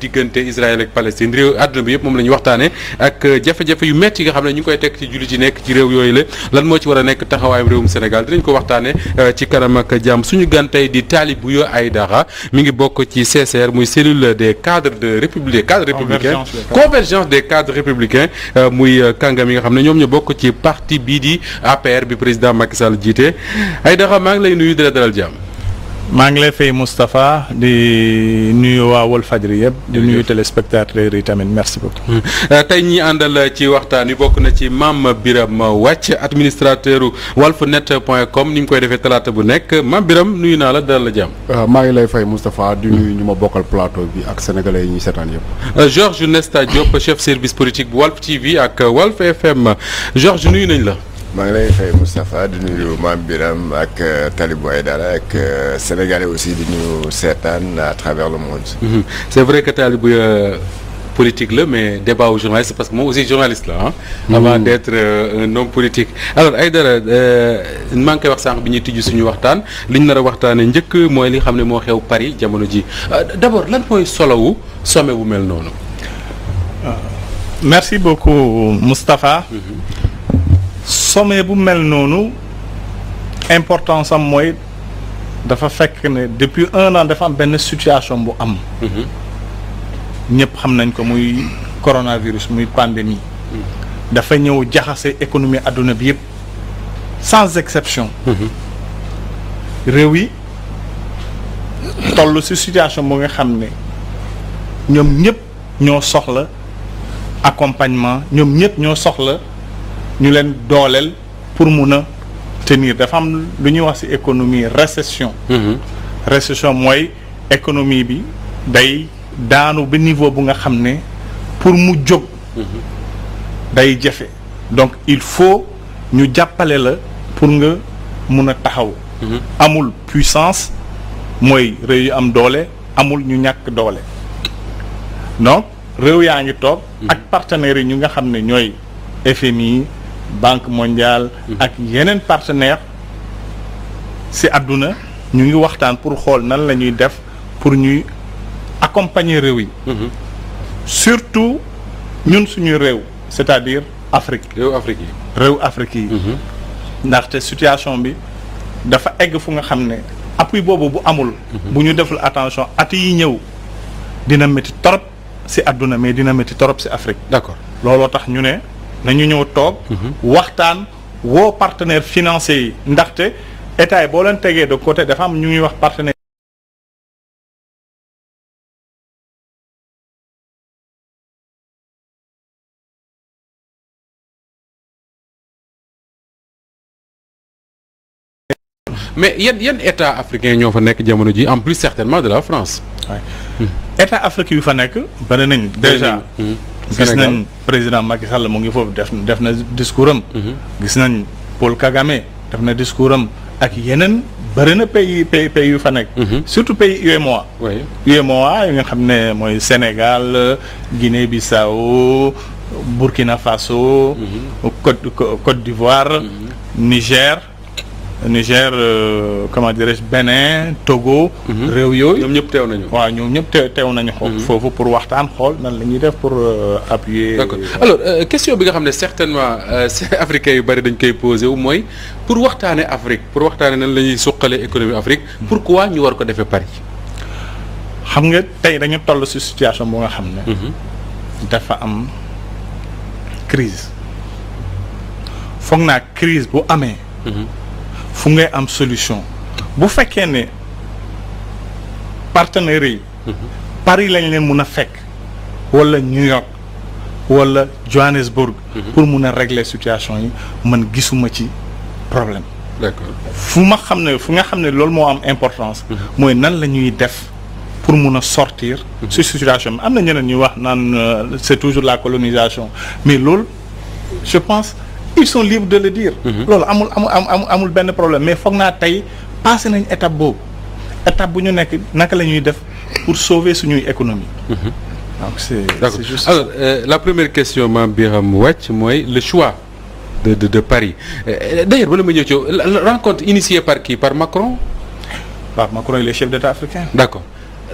diggante Israël ak Palestine réew àdduna bi yëpp moom la ñuy waxtaane ak jafe-jafe yu metti yi nga xam ne ñu ngi koy teg ci jullit yi nekk ci réew yooyu la lan moo ci war a nekk taxawaayam réewum Sénégal dinañ ko waxtaane ci kanam ak jàmm suñu gan tey di Talibou Aïdara mi ngi bokk ci CCR muy cellule des cadres de république cadres républicains convergence des cadres républicains muy kàngam yi nga xam ne ñoom ñu bokk ci parti bii di APR bi président Macky Sall jiite Aïdara maa ngi lay nuyu di la dalal jàmm maa ngi lay fay Moustapha di nuyu waa Walfadjri yëpp di nuyu téléspectateurs yi tamit merci beaucoup. tey ñi àndal ci waxtaan wi bokk na ci Mame Birame Wathie administrateur walfnet point com ni mu koy defee talaata bu nekk Mame Birame nuyu naa la dalal la jàmm. maa ngi lay fay Moustapha di nuyu ñu ma bokkal plateau bi ak sénégalais yi ñuy seetaan yëpp. Georges Nesta Diop chef service politique bu Walf TV ak Walf FM Georges nuyu nañ la. maa ngi lay fay Moustapha di nuyu Mame Birame ak Talibou Aïdara ak sénégalais aussi di nuyu seetaan à travers le monde. Mmh. c'est vrai que Talibou euh, politique la mais débat wu journaliste parce que moom aussi journaliste la ah. Mmh. avant d'être euh, un homme politique. alors Aïdara maa ngi koy wax sànq bi ñuy tijji suñu waxtaan li ñu nar a waxtaanee njëkk mooy li xam ne moo xew Paris jamono ji d'abord lan mooy solowu sommet bu mel noonu. merci beaucoup Moustapha. Mmh. sommet bu mel noonu importance am mooy dafa fekk ne depuis un an dafa am benn situation bu am ñëpp xam nañ ko muy coronavirus muy pandémie dafa ñëw jaxase économie adduna bi yëpp sans exception réew yi toll ci situation bu nga xam ne ñoom ñëpp ñoo soxla accompagnement ñoom ñëpp ñoo soxla ñu leen dooleel pour mun a tenir dafa am lu ñuy wax ci économie récession récession mooy économie bi day daanu ba niveau bu nga xam ne pour mu jóg day jafe donc il faut ñu jàppale la pour nga mun a taxaw amul puissance mooy réew yu am doole amul ñu ñàkk doole donc réew yaa ngi toog ak partenaires yi ñu nga xam ne ñooy FMI banque mondiale ak yeneen partenaire ci àdduna ñu ngi waxtaan pour xool nan la ñuy def pour ñuy accompagner réew yi surtout ñun suñu réew c'est-à-dire Afrique réew Afrique yi réew Afrique yi ndaxte situation bi dafa egg fu nga xam ne appui boobu bu amul bu ñu deful attention at yi ñëw dina métti torop ci àdduna mais dina métti torop ci Afrique d'accord looloo tax ñu ne nañu ñëw toog waxtaan woo partenaires financiers yi ndaxte état yi boo leen tegee de côté dafa am ñu ngi wax partenaire mais yan yan état africain ñoo fa nekk jamono ji en plus certainement de la France état africain yu fa nekk bari nañ déjà gis nañ président Macky Sall mu ngi foofu def def na discours am. gis nañ Paul Kagame def na discours am ak yeneen bëri na pays pays pays yu fa nekk. surtout pays UEMOA. oui UEMOA yi nga xam ne mooy Sénégal Guinée-Bissau Burkina Faso. Côte Côte d'Ivoire. Niger. Niger euh, comment dirais-je Bénin Togo. réew yooyu ñoom ñëpp teew nañu. waaw ñoom ñëpp teew teew nañu. xool foofu pour waxtaan xool nan la ñuy def pour appuyer. d'accord alors euh, question bi nga xam ne certainement euh, africains yu bari dañ koy posé wu mooy pour waxtaanee Afrique pour waxtaanee nan la ñuy suqalee économie Afrique. pourquoi ñu war ko defee Paris. xam nga tey dañu toll ci situation bu nga xam ne. dafa am crise foog naa crise bu amee. fu ngay am solution bu fekkee ne partenaires yi Paris lañ leen mun a fekk wala New York wala Johannesburg pour mun a régler situation yi man gisuma ci problème d'accord fu ma xam ne fu nga xam ne loolu moo am importance mooy nan la ñuy def pour mun a sortir ci situation bi am na ñeneen ñuy wax naan c'est toujours la colonisation mais loolu je pense ils sont libres de le dire. loolu amul amul amul amul benn problème mais foog naa tey passé nañ étape boobu étape bu ñu nekk naka la ñuy def pour sauver suñuy économie. donc c'est d'accord c'est juste alors euh, la première question Mame Birame Wathie mooy le choix de de de Paris Euh, d'ailleurs bala ma ñëw ci la- la rencontre initiée par qui par Macron waaw Macron il est chef d'État africain. d'accord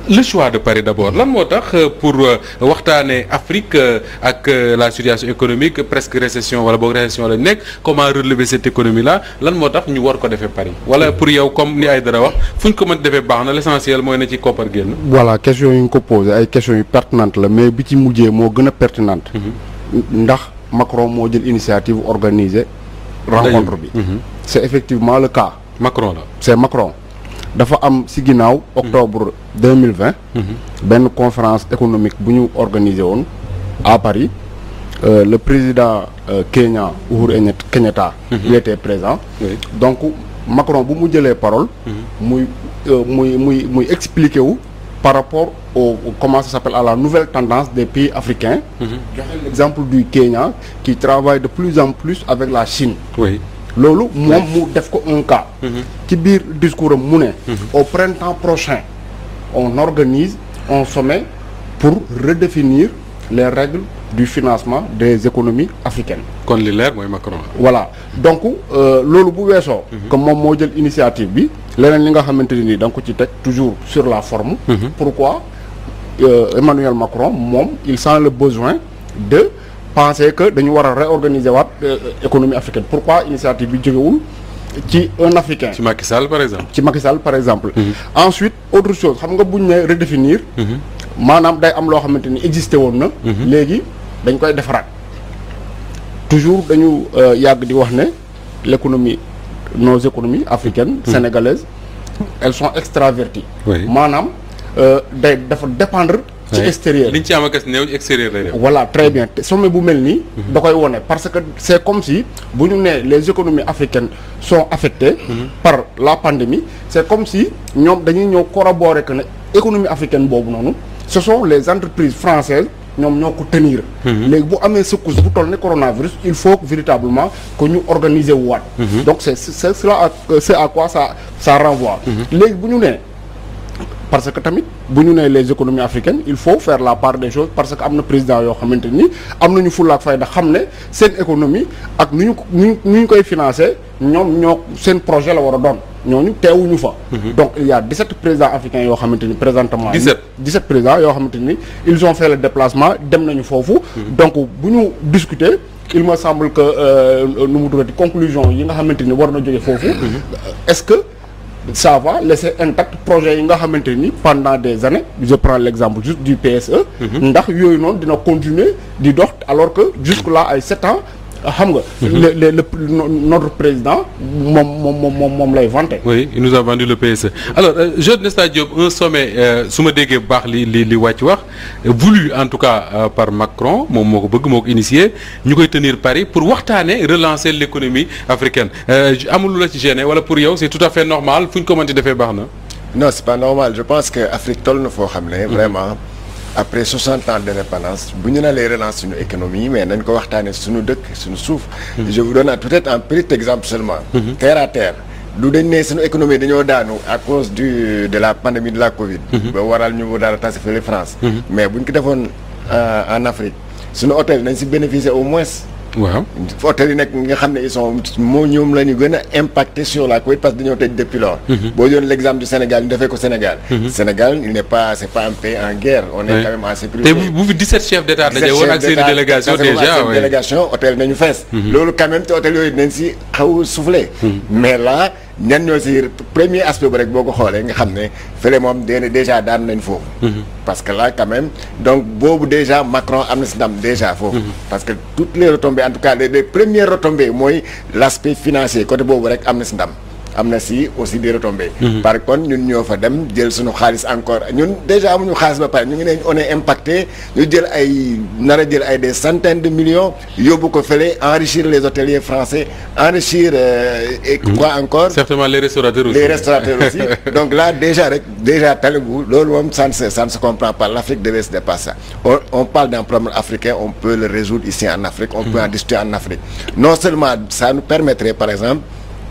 le choix de Paris d'abord lan moo tax pour waxtaanee Afrique ak la situation économique presque récession wala boog récession la nekk comment relever cette économie là lan moo tax ñu war ko defee Paris wala pour yow comme ni ay dara wax fu ñu ko mën defee baax na l'essentiel mooy na ci koppar génn. voilà question yu ñu ko posé ay questions yu pertinentes la mais bi ci mujjee moo gën a pertinente ndax Macron moo jël initiative organiser rencontre bi c'est effectivement le cas Macron la. c'est Macron dafa am ci ginnaaw octobre deux mille vingt benn conférence économique bu ñu organiser woon à Paris Euh, le président euh, Kenya Uhuru Enyet- Kenyatta il était présent Oui. donc Macron bu mu jëlee parole muy euh, muy muy muy expliquer wu par rapport au au- comment ça s'appelle à la nouvelle tendance des pays africains joxe l'exemple du Kenya qui travaille de plus en plus avec la Chine oui. loolu moom mu def ko un cas ci biir discours am mu ne au printemps prochain on organise un sommet pour redéfinir les règles du financement des économies africaines kon li leer mooy Macron la. voilà donc euh, loolu bu weesoo que moom moo jël initiative bi leneen li nga xamante ne nii da nga ko ci teg toujours sur la forme pourquoi euh, Emmanuel Macron moom il sent le besoin de penser que dañu war a réorganiser waat euh, économie africaine pourquoi initiative bi jógewul ci un africain ci Macky Sall par exemple. ci Macky Sall par exemple ensuite autre chose xam nga buñ ne redéfinir maanaam day am loo xamante ni existé woon na léegi dañ koy defaraat toujours dañu euh, yàgg di wax ne l'économie nos économies africaines sénégalaises elles sont extraverties Oui. maanaam euh, day dafa dépendre ci Ouais. extérieur liñ ci am ak néew extérieur lay def. voilà très bien te sommet bu mel nii da koy wone parce que c'est comme si bu ñu nee les économies africaines sont affectées par la pandémie c'est comme si ñoom dañuy ñëw corroborer que ne économie africaine boobu noonu ce sont les entreprises françaises ñoom ñoo ko tenir léegi bu amee secousse bu toll ne coronavirus il faut que véritablement que ñu organiser wu waat donc c'est c'est cela à- c'est à quoi ça ça renvoie léegi bu ñu nee parce que tamit bu ñu nee les économies africaines il faut faire la part des choses parce que am na président yoo xamante ni am nañu fulla ak fayda xam ne seen économie ak nu ñu ko nu ñu nu ñu koy financer ñoom ñoo seen projet la war a doon ñooñu teewuñu fa. donc il y a 17 présidents africains yoo xamante ni présentement. 17 17 présidents yoo xamante ni ils ont fait le déplacement dem nañu foofu. donc bu ñu discuter il me semble que euh, nu mu tuddati conclusion yi nga xamante ni war na jóge foofu. est-ce que. ça va laisser intact projet yi nga xamante ni pendant des années je prends l'exemple juste du PSE ndax yooyu noonu dina continuer di dox alors que jusque là ay sept ans xam nga le le le notre président moom moom moom moom moom lay vanter oui il nous a vendu le PSE alors euh, Jeune Nesta Diop un sommet euh, su ma déggee bu baax li li li wàcc wax voulu en tout cas euh, par Macron moom moo ko bëgg moo ko initié ñu koy tenir Paris pour waxtaane relancer l'économie africaine amul lu la ci gêné wala pour yow c'est tout à fait normal fu ñu ko mënti defee baax na. non c'est pas normal je pense que Afrique toll na foo xam ne vraiment après 60 ans d'indépendance bu ñu nalee relance suñu économie mais nañ ko waxtaanee suñu dëkk suñu suuf je vous donne peut-être un petit exemple seulement terre à terre du dañ ne suñu économie dañoo daanu à cause du de la pandémie de la Covid ba waral ñu daal tase fële France mais buñ ko defoon en Afrique suñu hôtel nañ si bénéficier au moins waaw hôtel yi nekk nga xam ne ils sont moo ñoom la ñu gën a impacté sur la Covid parce que dañoo tëj depuis lors boo jëloon l'exemple du Sénégal ñu defee ko Sénégal Sénégal il n'est pas c'est pas un pays en guerre on est Ouais. quand même en sécurité te bu bu fi 17 chefs d'État daje woon ak seen i délégation déjà seen oui. délégation hôtel nañu fees loolu quand même te hôtel yooyu nañ si xaw soufflé mais là ñan ñoo si premier aspect bu rek boo ko xoolee nga xam ne fële moom dé déjà daan nañ foofu parce que là quand même donc boobu déjà Macron am na si ndam déjà foofu parce que toutes les retombées en tout cas les, les premières retombées mooy l'aspect financier côté boobu rek am na si ndam am na si aussi des retombées par contre ñun ñoo fa dem jël suñu xaalis encore ñun déjà amuñu xaalis ba pare ñu ngi ne on est impacté ñu jël ay nar a jël ay des centaines de millions yóbbu ko fële enrichir les hôteliers français enrichir euh, et quoi encore certainement les restaurateurs aussi. les restaurateurs aussi donc là déjà rek déjà Talibou loolu moom ça ne se ça ne se comprend pas l'Afrique devait se dépasser ça on, on parle d'un problème africain on peut le résoudre ici en Afrique on peut en discuter en Afrique non seulement ça nous permettrait par exemple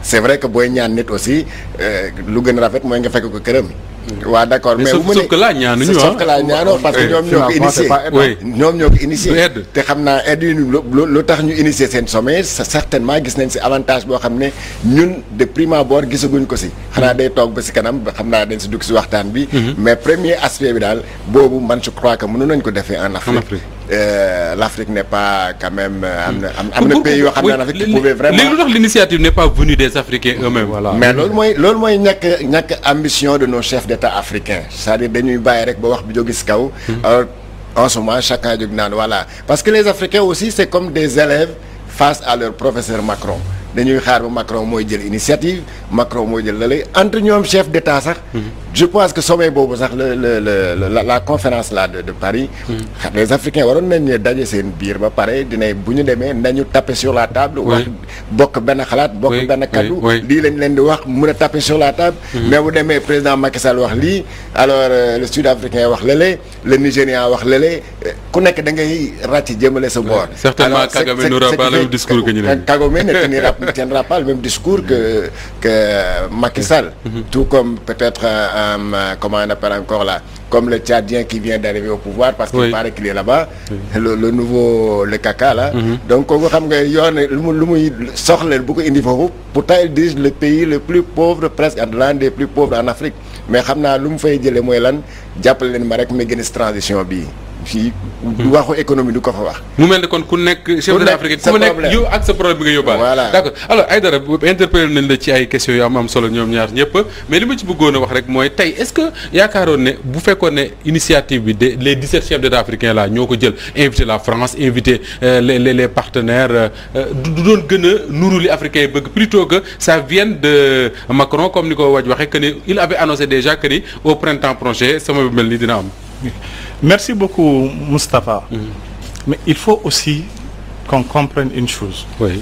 c'est vrai que booy ñaan nit aussi euh, lu gën a rafet mooy nga fekk ko këram. waa d'accord Mais mais sauf- bu mu sauf ne- que là, ñaanuñu, sauf ah. que là ñaanoo parce que Ouais, ñoom ñoo ko financement, c'est initié. pas aide. Oui. ñoom ñoo ko initié. Du aide. te xam naa aide yi lu lu lu tax ñu initier seen sommet sa- certainement gis nañ si avantage boo xam ne ñun de prime abord gisaguñ ko si. xanaa day toog ba si kanam ba xam naa dañ si dugg si waxtaan bi. mais premier aspect bi daal boobu man je crois que mënu nañ ko defee en Afrique. Afrique. Euh, l'Afrique n'est pas quand même euh, am na am am na Pour- pays yoo xam ne oui, en Afrique qui léegi- pouvaient vraiment. léegi lu tax l'initiative n'est pas venue des Africains eux-mêmes. Voilà. mais loolu mooy loolu mooy ñàkk ñàkk ambition de nos chefs d'État africains c'est-à-dire dañuy bàyyi rek ba wax bi jóge ci kaw. alors en ce moment chacun jóg naan voilà parce que les Africains aussi c'est comme des élèves face à leur professeur Macron dañuy xaar ba Macron mooy jël initiative Macron mooy jël lale entre ñoom chef d'État sax. je pense que sommet boobu sax le le le la la conférence là de de Paris. xam les Africains waroon nañ ne daje seen biir ba pare dina bu ñu demee nañu taper sur la table. wax bokk benn xalaat bokk Oui, benn oui, kaddu. oui. lii lañ leen di wax mën a taper sur la table. mais bu demee président Macky Sall wax lii alors euh, le sud-africain wax lële le nigérian wax lële euh, ku nekk da ngay ràcc jëmale sa boor. certainement Alors, c'est- Kagame c'est- n'aura ce pas qui le fait même discours que ñu leen. Kagame ne tiendra, ne tiendra pas le même discours que que Macky Sall. tout comme peut-être euh, euh, comment on appelle encore là comme le Tchadien qui vient d'arriver au pouvoir parce qu'il Oui. paraît qu'il est là-bas le, le nouveau le Kaka là donc kooku xam nga yoon lu mu lu muy soxla bu ko indi foofu pourtant il dirige le pays le plus pauvre presque l'un des plus pauvres en Afrique mais xam naa lu mu fay jëlee mooy lan jàppale leen ma rek ma gën a transition bii fii waxu économie du ko fa wax mu mel ne kon ku nekk chef Ku de nekk l'Afrique sa ku nekk problème. yow ak sa problème bi nga yóbbaale. Voilà. d'accord alors Aïdara bu interpellé nañ la ci ay questions yu am am solo ñoom ñaar ñëpp mais li ma ci bëggoon a wax rek mooy tey est-ce que yaakaaroon ne bu fekkoon ne initiative bi de les 17 chefs d'État africains là ñoo ko jël invité la France invité euh, les les les partenaires euh, euh, du du doon gën a nuru li africains yi bëgg plutôt que ça vienne de Macron comme ni ko waj waxee que ni il avait annoncé déjà que ni au printemps prochain sama bi mel ni dina am. Merci beaucoup, Mustapha. Mais il faut aussi qu'on comprenne une chose. oui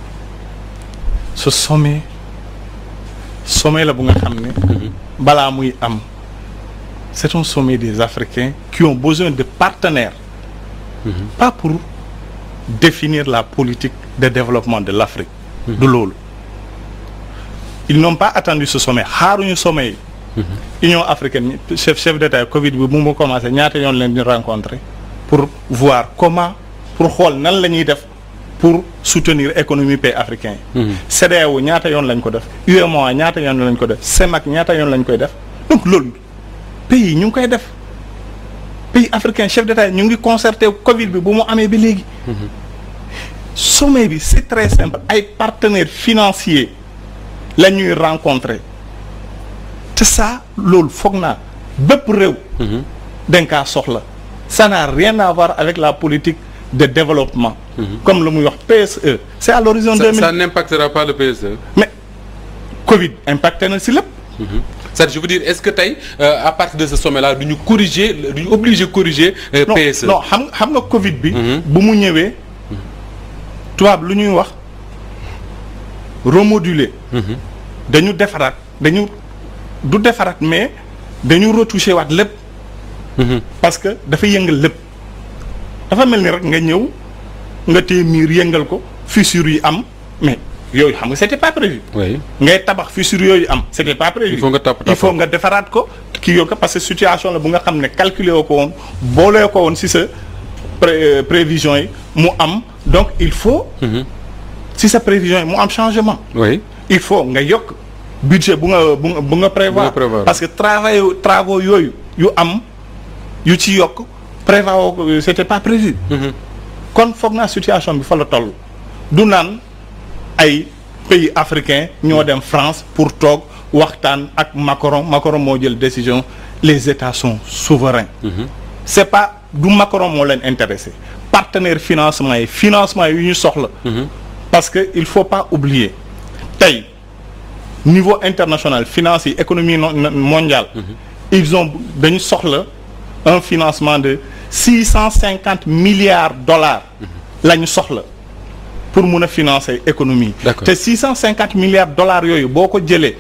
Ce sommet, sommet la bu nga xam ne balaa muy am c'est un sommet des Africains qui ont besoin de partenaires pas pour définir la politique de développement de l'Afrique du loolu ils n'ont pas attendu ce sommet xaaruñu sommet yi Union africaine chef chef d'État yi Covid bi bu mu commencé ñaata yoon leen di rencontrer pour voir comment pour xool nan la ñuy def pour soutenir économie pays africain yi CEDEAO ñaata yoon lañ ko def UEMOA ñaata yoon lañ ko def CEMAC ñaata yoon lañ koy def donc loolu pays yi ñu ngi koy def pays africain chef d'État yi ñu ngi concerté Covid bi bu mu amee ba léegi sommet bi c'est très simple ay partenaires financiers la ñuy rencontrer te ça loolu foog naa bépp réew dañ kaa soxla ça n'a rien à voir avec la politique de développement comme lu muy wax PSE c'est à l'horizon ça, 2000 ça n'impactera pas le PSE. mais Covid impacté na si lépp ça je veux dire est-ce que tey euh, à partir de ce sommet-là du ñu corriger du ñu obligé corriger euh, non PSE. non xam xam nga Covid bi bu mu ñëwee tubaab lu ñuy wax remoduler dañu defaraat dañu du defaraat mais dañu retoucher waat lépp parce que dafa yëngal lépp dafa mel ni rek nga ñëw nga téye miir yëngal ko fissure yi am mais yooyu xam nga c'était pas prévu oui ngay tabax fissure yooyu am c'était pas prévu Il faut nga tapp- il faut tapp. nga defaraat ko kii yoo ko parce que situation la bu nga xam ne calculer woo ko woon boolee ko woon si sa pré- prévision yi mu am donc il faut si sa prévision yi mu am changement oui il faut nga yokk budget bu nga bu nga bu nga prévoir Bu nga prévoir. parce que travail travaux yooyu yu am yu ci yokk prévoir woo ko c'était pas prévu kon foog naa situation bi fa la toll du naan ay pays africains ñoo dem France pour toog waxtaan ak Macron Macron moo jël décision les États sont souverains c'est pas du Macron moo leen intéressé partenaire financement yi financement yi ñu soxla parce que il faut pas oublier tey niveau international finance yi économie no- no- mondiale ils ont dañu soxla un financement de six cent cinquante milliards dollars la ñu soxla pour mun a financer économie D'accord. te six cent cinquante milliards dollars yooyu boo ko jëlee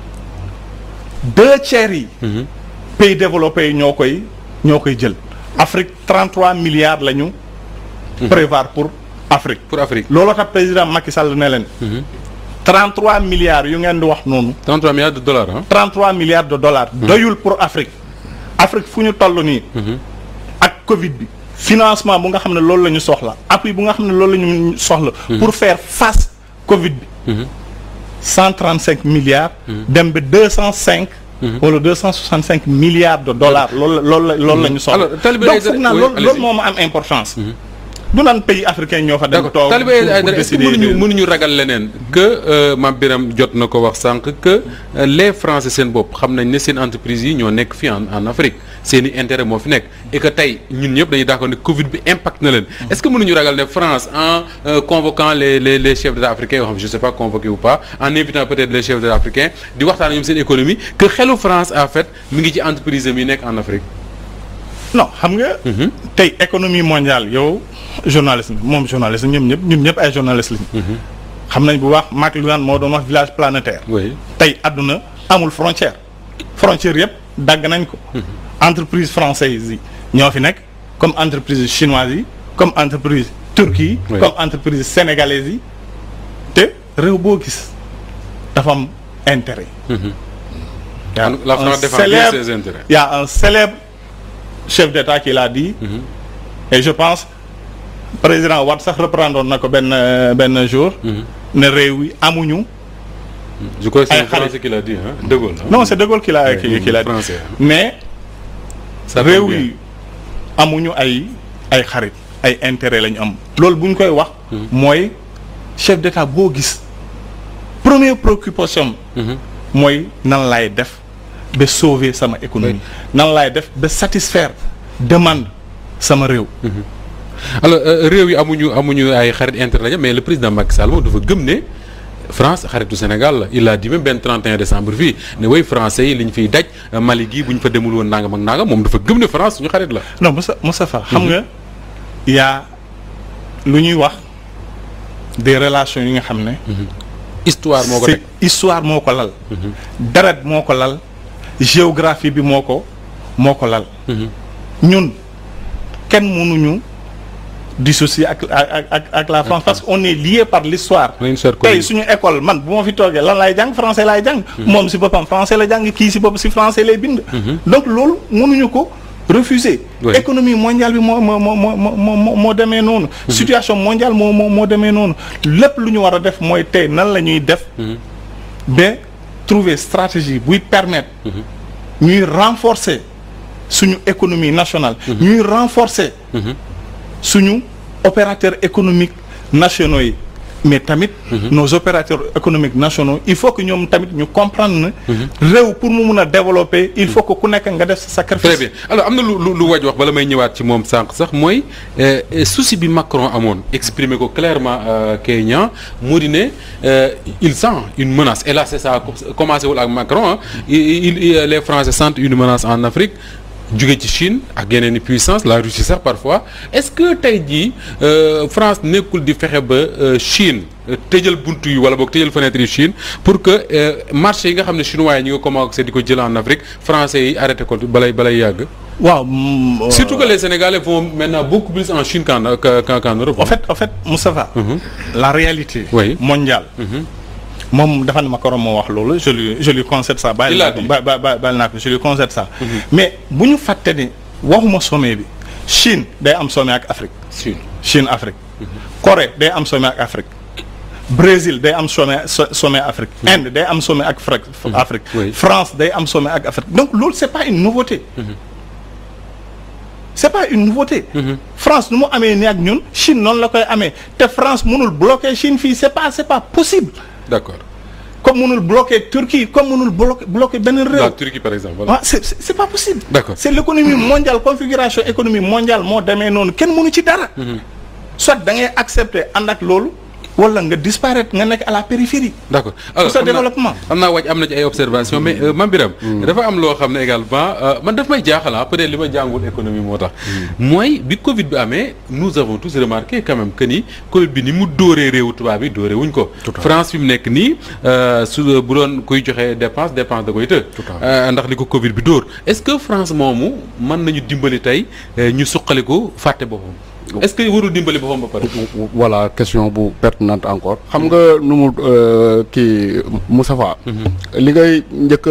deux tiers yi pays développés yi ñoo koy ñoo koy jël Afrique 33 milliards la ñu prévoir pour Afrique pour Afrique looloo tax président Macky Sall ne leen 33 milliards yu ngeen di wax noonu 33 milliards de dollars ah. 33 milliards de dollars doyul pour Afrique Afrique fu ñu toll nii ak Covid bi financement bu nga xam ne loolu la ñu soxla appui bu nga xam ne loolu la ñu soxla pour faire face Covid bi 135 milliards dem ba 205 wala 265 milliards de dollars loolu la loolu la loolu la ñu soxla Alors, Talibé donc Aïdara- foog naa oui, loolu allez-y. loolu moo ma am importance du naan pays africain ñoo fa dem d'accord toog Talibé pour- pour Aïdara est-ce que décider mënuñu de- mënuñu ragal leneen que euh, Mame Birame jot na ko wax sànq que euh, les Français seen bopp xam nañ ne seen entreprise yi ñoo nekk fii en en Afrique seen i intérêt moo fi nekk et que tey ñun ñëpp dañuy d'accord ne Covid bi impact na leen est-ce que mënuñu ragal ne France en euh, convoquant les les les chefs d'État africains yoo xam je sais pas convoqués ou pas en invitant peut-être les chefs d'État africains di waxtaan ñoom seen économie que xelu France en fait mi ngi ci entreprise am yi nekk en Afrique. non xam nga. tey économie mondiale yow journaliste nga moom journaliste ñoom ñëpp ñun ñëpp ay journaliste lañu. xam nañ bu baax Marc Lugan moo doon wax village planétaire. oui tey àdduna amul frontière. frontière yëpp dagg nañ ko. entreprise française yi ñoo fi nekk comme entreprise chinoise yi comme entreprise turque yi. Oui. comme entreprise sénégalaise yi te réew boo gis dafa am intérêt. Y a La un France défend bien célèbre- ses intérêts. Il y a un célèbre chef d'État qui l'a dit. et je pense président Wade sax reprendre na ko benn euh, benn jour. ne réew yi amuñu. je crois que c'est Ay un xarit. Français qui l'a dit hein De Gaulle. hein? non c'est De Gaulle qui l'a qui, qui l'a dit Français. mais Ça tombe réew bien. yi amuñu ay ay xarit ay intérêt lañu am. loolu bu ñu koy wax. mooy chef d'État boo gis première préoccupation am mooy nan laay def ba sauver sama économie. nan laay def ba satisfaire demande sama réew. alors euh, réew yi amuñu amuñu ay xarit intérêt lañu mais le président Macky Sall moom dafa gëm ne France xaritu Sénégal la il a dit même benn 31 décembre fii ne way français yi li ñu fiy daj euh, Mali gii bu ñu fa demul woon nangam ak nangam moom dafa gëm ne France suñu xarit la. non Moussa Moustapha xam nga y a lu ñuy wax des relations yi nga xam ne. histoire moo ko c'est teg histoire moo ko lal. deret moo ko lal géographie bi moo ko moo ko lal. ñun kenn mënuñu dissocier ak ak ak ak la France parce que on est lié par l'histoire On a une histoire tey commune. suñu école man bu ma fi toogee lan laay jàng français laay jàng. moom si boppam français la jàng kii si bopp si français lay bind. donc loolu mënuñu ko refuser. Oui. économie mondiale bi moo moo moo moo moo moo moo demee noonu. situation mondiale moo moo moo demee noonu lépp lu ñu war a def mooy tey nan la ñuy def. ba trouver stratégie buy permettre. ñuy renforcer suñu économie nationale. ñuy renforcer. suñu opérateurs économiques nationaux yi. mais tamit. nos opérateurs économiques nationaux il faut que ñoom tamit ñu comprendre ne. réew pour mu mun a développer il faut que ku nekk nga def sa sacrifice. très bien alors am na lu lu lu waj wax bala may ñëwaat ci moom sànq sax mooy euh, euh, souci bi Macron amoon exprimer ko clairement euh, Kenya moo di ne euh, il sent une menace et là c'est ça commencé wul ak Macron ah il, il- il- les Français sentent une menace en Afrique jóge ci Chine ak yeneen i puissance la Russie sax parfois est-ce que tey jii euh, France nekkul di fexe ba euh, Chine euh, tëjal buntu yi wala boog tëjal fenêtre yi Chine pour que euh, marché yi nga xam ne chinois yi ñu ngi commencé di ko jël en Afrique français yi arrêté ko balay balay yàgg. waaw. mm, Surtout que les Sénégalais vont maintenant beaucoup plus en Chine qu'en qu'en qu'en- qu'en Europe. en fait en fait Moustapha la réalité Oui. mondiale moom dafa ne Macron moo wax loolu je lui je lui concède ça bàyyi Il l'a naa ko dit. ba ba ba- bàyyi naa ko je lui concède ça mais bu ñu fàtte ni waxuma sommet bi Chine day am sommet ak Afrique Chine. Chine Afrique Corée day am sommet ak Afrique Brésil day am sommet so- sommet Afrique Inde day am sommet ak Afrique Afrique Oui. France day am sommet ak Afrique donc loolu c'est pas une nouveauté c'est pas une nouveauté France nu mu amee ni ak ñun Chine noonu la koy amee te France mënul bloquer Chine fii c'est pas c'est pas possible D'accord. comme mënul bloquer Turquie comme mënul bloquer bloquer benn réew La Turquie par exemple. Voilà. ah c'est c'est c'est pas possible. D'accord. c'est l'économie mondiale configuration économie mondiale moo demee noonu kenn mënu ci dara. soit da ngay accepter ànd ak loolu wala nga disparaître nga nekk à la périphérie. D'accord Pour sa xam naa- développement. xam naa wàcc am na ci ay observations mais euh, Mame Birame dafa am loo xam ne également euh, man daf may jaaxal ah peut-être li ma jàngul économie moo tax. mooy bi Covid bi amee nous avons tous remarqué quand même que ni Covid bi ni mu dóoree réewu tubaab yi dóoree wuñ ko. France fi mu nekk nii euh, su bu doon kuy joxe dépense dépense da koy të. Euh, ndax li ko Covid bi dóor est-ce que France moomu mën nañu dimbali tey euh, ñu suqali ko fàtte boppam. est-ce que warul dimbali boppam ba pare. voilà question bu pertinente encore xam nga nu mu kii Moustapha li ngay njëkk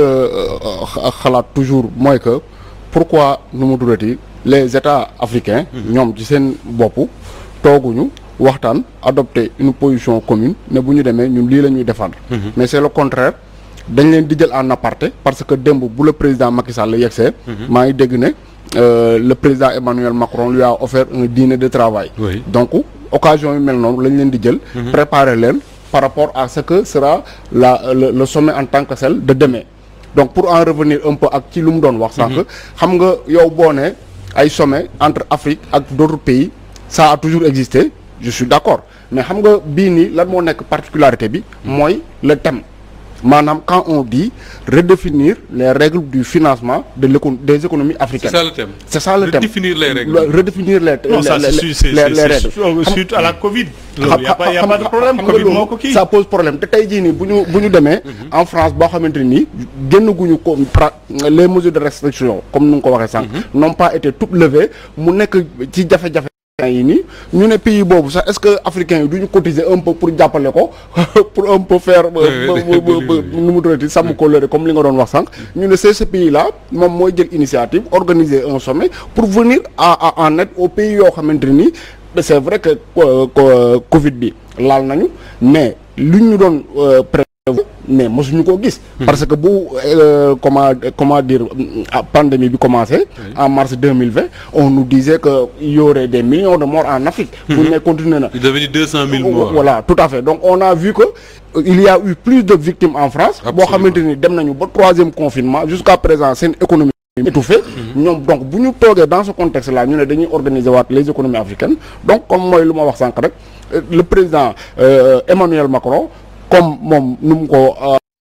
a xalaat toujours mooy que pourquoi nu mu durati les états africains ñoom ci seen bopp tooguñu waxtaan adopter une position commune ne bu ñu demee ñun lii la ñuy défendre mais c'est le contraire dañ leen di jël en aparté parce que démb bu le président Macky Sall yegsee maa ngi dégg ne Euh, le président Emmanuel Macron lui a offert un dîner de travail. Oui. donc occasion yu mel noonu lañ leen di jël. préparer leen par rapport à ce que sera la le, le sommet en tant que tel de demain. donc pour en revenir un peu ak ci lu mu doon wax. sànq xam nga yow boo ne ay sommet entre Afrique ak d'autres pays ça a toujours existé je suis d'accord mais xam nga bii nii lan moo nekk particularité bi. mooy le thème. maanaam quand on dit redéfinir les règles du financement de l'éco des économies c'est africaines. ça le thème. c'est ça le thème Redéfinir les règles. Le- redéfinir les non ça les- c'est les- su- c'est les- les c'est règles. su- suite à la Covid. xam loolu y a pas y a pas de problème xam nga Covid loolu moo ko kii. ça pose problème te tey jii nii bu ñu bu ñu demee. en France boo xamante ni génn guñu ko pra les mesures de restriction comme ni nga ko waxee sànq. n'ont pas été toutes levées mu nekk ci jafe-jafe. yi nii ñu ne pays boobu sax est-ce que africains yi du ñu cotiser un peu pour jàppale ko pour un peu faire. ba ba ba ba nu mu tuddati sàmm ko lëre comme li nga doon wax sànq. ñu ne c'est ce pays là moom mooy jël initiative organiser un sommet pour venir à à en aide aux pays yoo xamante ni. c'est vrai que euh, co- Covid bi laal nañu mais lu ñu doon euh, prévoir mais mosuñu koo gis. parce que bu euh, comment comment dire euh, pandémie bi commencé. en mars deux mille vingt on nous disait que il y aurait des millions de morts en Afrique. bu ne continuer na. il devait dire deux cent mille morts. Voilà, tout à fait. Donc on a vu que euh, il y a eu plus de victimes en France. boo Absolument. xamante ni dem nañu ba troisième confinement jusqu'à présent seen économie étouffée. ñoom donc bu ñu toogee dans ce contexte là ñu ne dañuy organiser waat les économies africaines donc comme mooy lu ma wax sànq rek euh, le président euh, Emmanuel Macron comme moom nu mu ko euh,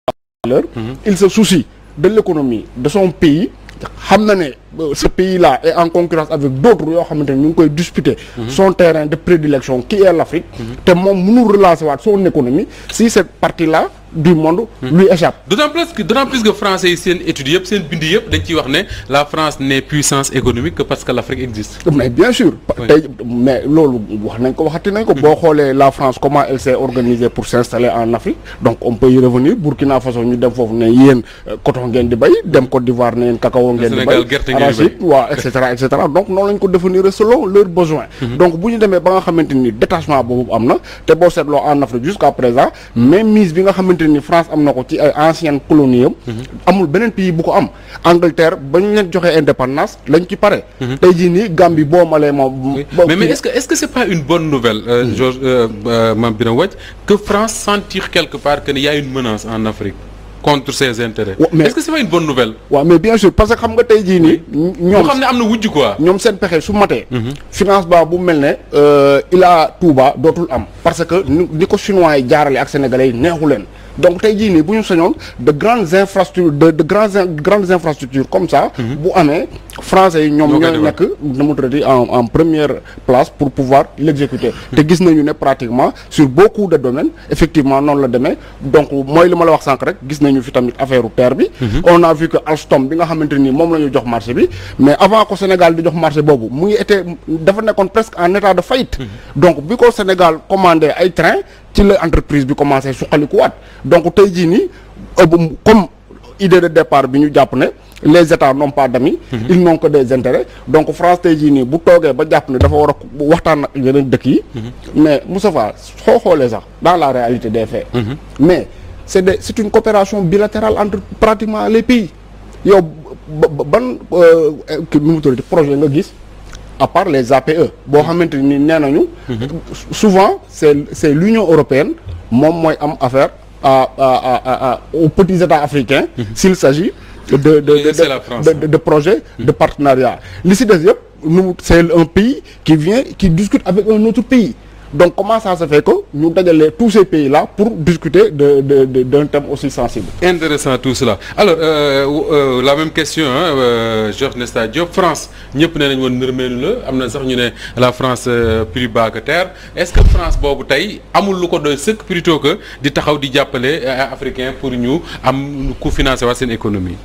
à l'heure il se soucie de l'économie de son pays xam na ne euh, ce pays là est en concurrence avec d'autres yoo xamante ne ñu ngi koy disputer son terrain de prédilection qui est l'Afrique te moom mënul relancer waat son économie si cette partie là du monde lui échappe d'autant plus que d'autant plus que français yi seen études yëpp seen bind yëpp dañ ciy wax ne la France n'est puissance économique que parce que l'Afrique existe. mais bien sûr Oui. tey mais loolu wax nañ ko waxati nañ ko boo xoolee la France comment elle s'est organisée pour s'installer en Afrique donc on peut y revenir Burkina Faso ñu dem foofu ne yéen euh, coton ngeen di bay dem Côte d'Ivoire ne yéen cacao ngeen di Sénégal bay gerte ngeen di arachide waaw et cetera et cetera donc noonu lañ ko définir selon leurs besoins donc bu ñu demee ba nga xamante ni détachement boobu am na te boo seetloo en Afrique jusqu'à présent même mise bi nga xamante ni France am na ko ci ay anciennes colonies am amul beneen pays bu ko am Angleterre ba ñu leen joxee indépendance lañ ci pare tey jii nii Gambie boo malee moom Oui. mais mais est-ce que est-ce que c'est pas une bonne nouvelle euh, Georges euh, euh, Mame Birame Wathie que France sentir quelque part que il y a une menace en Afrique contre ses intérêts. Ouais, mais- est-ce que c'est pas une bonne nouvelle. waaw mais bien sûr parce que xam nga tey jii nii moo ñoom xam ne am na wujj quoi. ñoom seen pexe su matee financement bu mel ne euh, Ila Touba dootul am parce que ni ni ko chinois yi jaarale ak sénégalais yi neexu leen donc tey jii nii bu ñu sañoon de grandes infrastructures de de grandes in- grandes infrastructures comme ça bu amee français yi ñoom Ñoo koy ñooy defar. nekk nu mu tuddati en en première place pour pouvoir l'exécuter te gis nañu ne pratiquement sur beaucoup de domaines effectivement noonu la demee donc mooy li ma la wax sànq rek gis nañu fi tamit affaire u terre bi on a vu que Alstom bi nga xamante nii moom la ñu jox marché bi mais avant que Sénégal di jox marché boobu mu ngi été dafa nekkoon presque en état de faillite donc bi ko Sénégal commandé ay train ci la entreprise bi commencé suqalikuwaat donc tey jii nii euh, bu- comme idée de départ bi ñu jàpp ne les états n'ont pas d'amis ils n'ont que des intérêts donc France tey jii nii bu toogee ba jàpp ne dafa war a waxtaan ak yeneen dëkk yi mais Moustapha soo xoolee sax dans la réalité des faits mais c'est des c'est une coopération bilatérale entre pratiquement les pays yow ba- ba- ban euh, kii nu mu tuddati projet nga gis à part les APE boo xamante ni nee nañu souvent c'est c'est l'Union européenne moom mooy am affaire à à à à, à aux petits États africains s'il s'agit de de de Et c'est la France. de, de, de projets de partenariat li si des yëpp nu c'est un pays qui vient qui discute avec un autre pays donc comment ça se fait que ñu dajale tous ces pays là pour discuter de de de d'un thème aussi sensible Intéressant tout cela alors euh, euh, la même question hein, euh, Georges Nesta Diop France ñëpp nee nañ woon nërmeelu la am na sax ñu ne la France euh, plus bas que terre est-ce que France boobu tey amul lu ko doy sëkk plutôt que di taxaw di jàppale euh, africain pour ñu am ku financer waat seen économie.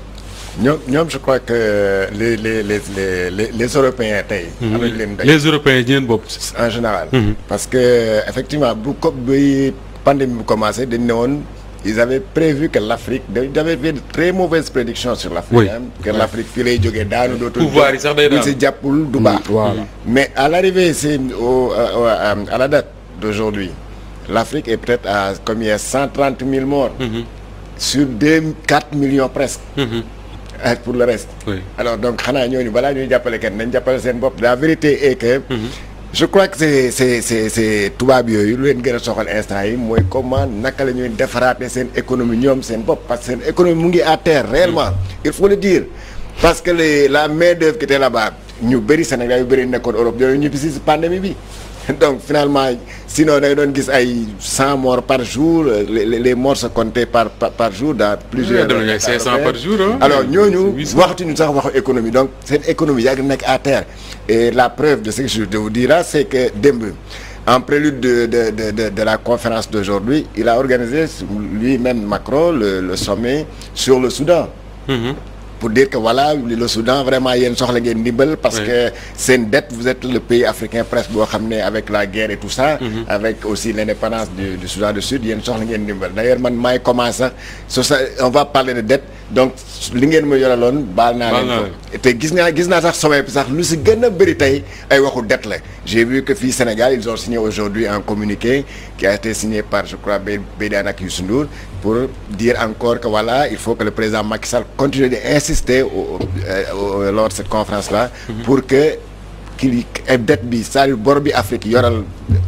ñoom ñoom je crois que les les les les les, les Européens tey. am nañu leen doy les Européens ñeen bopp. en général. parce que effectivement bu ko bi pandémie bu commencé dañ ne woon ils avaient prévu que l'Afrique ils avaient fait de très mauvaises prédictions sur l'Afrique. Oui. hein, que l'Afrique fii lay jógee daanu dootul. Pouvoir yi sax day bu daanu. si jàppul du baax. voilà. mais à l'arrivée c'est au à, à, à la date d'aujourd'hui l'Afrique est peut-être à combien cent trente mille morts. sur deux quatre millions presque. Euh, pour le reste. Oui. alors donc xanaa ñooñu balaa ñuy jàppale kenn nañ jàppale seen bopp la vérité est que. je crois que c'est c'est c'est c'est tubaab yooyu lu leen gën a soxal instant yi mooy comment naka la ñuy defaraate seen économie ñoom seen bopp parce que seen économie mu ngi à terre réellement il faut le dire parce que les la main d'œuvre qui était là-bas ñu bëri Sénégal yu bëri nekkoon Europe yooyu ñu bisi si pandémie bi donc finalement sinon da nga doon gis ay cent morts par jour les les les morts se comptaient par par, par jour dans plusieurs. dem nañu ay 500 par jour, hein. alors ñooñu 800. waxtuñu sax waxu économie donc seen économie yàgg nekk à terre et la preuve de ce que je de vous dire là c'est que démb en prélude de de de de, de la conférence d'aujourd'hui il a organisé lui-même Macron le, le sommet sur le Soudan pour dire que voilà le Soudan vraiment yéen soxla ngeen ndimbal parce Oui. que seen dette vous êtes le pays africain presque boo xam ne avec la guerre et tout ça avec aussi l'indépendance du, du Soudan du Sud yéen soxla ngeen ndimbal d'ailleurs man maay commencé so ça on va parler de dette donc li ngeen ma yoraloon baal naa Baal leen naa ko te gis naa gis naa sax sommet bi sax lu si gën a bëri tey ay waxu dette la j'ai vu que fii Sénégal ils ont signé aujourd'hui un communiqué qui a été signé par je crois Bé- Bédiane ak Youssou Ndour pour dire encore que voilà il faut que le président Macky Sall continue d'insister au, au, au- lors de cette conférence là pour que qu'il y ait dette bi c'est-à-dire bor bi Afrique yoral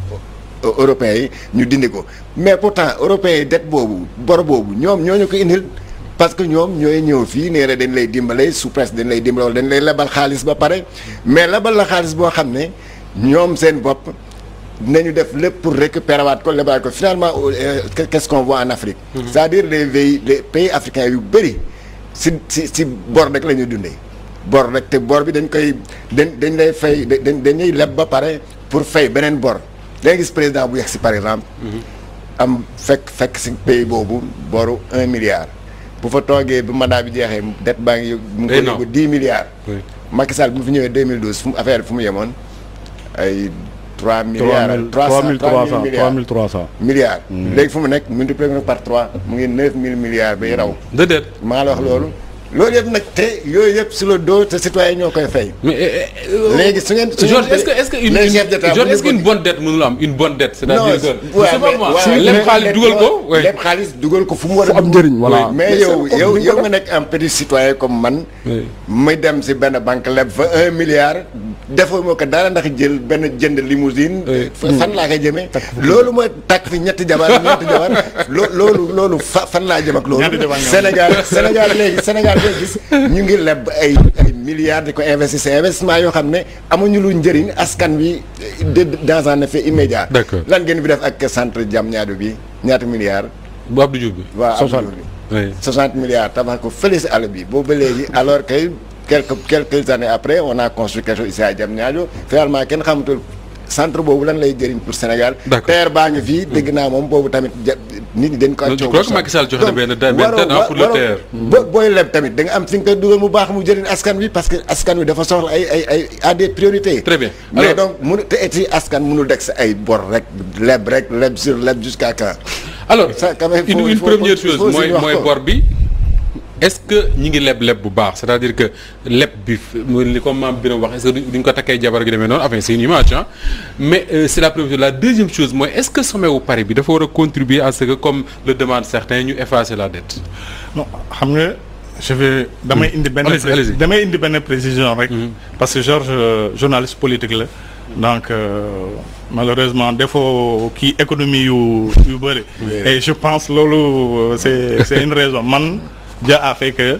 euh, européens yi ñu dindi ko mais pourtant européens yi dette boobu bor boobu ñoom ñoo ñu ko indil parce que ñoom ñooy ñëw fii nee na dañ lay dimbale sous presse dañ lay dimbale wala dañ lay lebal xaalis ba pare mais lebal la xaalis boo xam ne ñoom seen bopp dinañu def lépp pour récupérer waat ko lebal ko finalement euh, qu'est-ce qu'on voit en Afrique c'est-à-dire les pays les pays africains yu bëri si si si bor rek la ñuy dundee bor rek te bor bi dañ koy dañ dañ lay fay dañ dañuy leb ba pare pour fay beneen bor da gis président bu yegg si par exemple am fekk fekk si pays boobu boru un milliard bu fa toogee bu mandat bi jeexee dette baa ngi mu ngi Day ko naw. yóbbu dix milliards Oui. Macky Sall bu mu fi ñëwee 2012 fu mu affaire bi fu mu yemoon ay trois milliards trois cent trois mille milliards 3300 milliards léegi fu mu nekk multiplié ko par trois mu ngi neuf mille milliards bay raw déedéet. maa la wax loolu loolu yëpp nag te yooyu yëpp sur le dos te citoyen ñoo koy fay mais eh, eh, léegi su ngeen su Georges ngeen est-ce que est-ce que une les une- chefs d'État Georges bu ñu est-ce qu'une bëgg- bonne dette mënul am une bonne dette c'est-à-dire non que ouais, je sais pas moi mais- ouais, lépp mais- xaalis dugal ko ouais. lépp xaalis dugal ko fu mu war a fu am dugg. njëriñ voilà mais Mais yow c'est yow comme yow nga nekk un petit citoyen comme man Oui. muy dem si benn banque leb fa un milliard defoo moo ko dara ndax jël benn jënd limousine Oui. fa- fan laa koy jëmee loolu mooy takk fi ñetti jabar ñetti jabar loo loolu loolu fa fan laa jëm ak loolu Ñaata jabar nga am? Sénégal Sénégal léegi Sénégal ngay gis ñu ngi leb ay ay milliards di ko investir c'est investissement yoo xam ne amuñu lu njëriñ askan wi de dans un effet immédiat D'accord. lan ngeen fi def ak centre Diamniadio bi ñaata milliards bu Abdou Diouf bi. waa Soixante. Abdou Diouf oui. bi 60 milliards tabax ko fële si àll bi boobu ba léegi alors que quelques quelques années après on a construit quelque chose ici à Diamniadio finalement kenn xamatul centre boobu lan lay jëriñ pour Sénégal D'accord. terre baa ngi fii dégg naa moom boobu tamit ja nit ñi dañ ko Je crois que Macky Sall joxe na benn benn date, hein, pour le terre. bo booy leb tamit da nga am fi nga koy dugal mu baax mu jëriñ askan wi parce que askan wi dafa soxla ay ay ay à des priorités Très bien. mais Alors- donc munu te et askan mënul deg sa ay bor rek leb rek leb sur leb jusqu'à quand alors Ça, quand même, il une faut- une il faut- première il faut chose aussi mooy wax mooy ko. bor bi est-ce que ñi ngi leb leb bu baax c'est-à-dire que leb bi f- mu li comme maam Birame wax est-ce que duñ ko takkee jabar gi demee noonu enfin c'est une image ah mais euh, c'est la première chose la deuxième chose mooy est-ce que sommet wu Paris bi dafa war a contribuer à ce que comme le demandent certains ñu effacer la dette non xam nga je vais damay indi benn Allez-y, pré- allez-y. damay indi benn précision rek parce que Georges euh, journaliste politique la donc euh, malheureusement defoo kii économie yu yu bëri et je pense loolu euh, c'est c'est une raison man Dia a fait que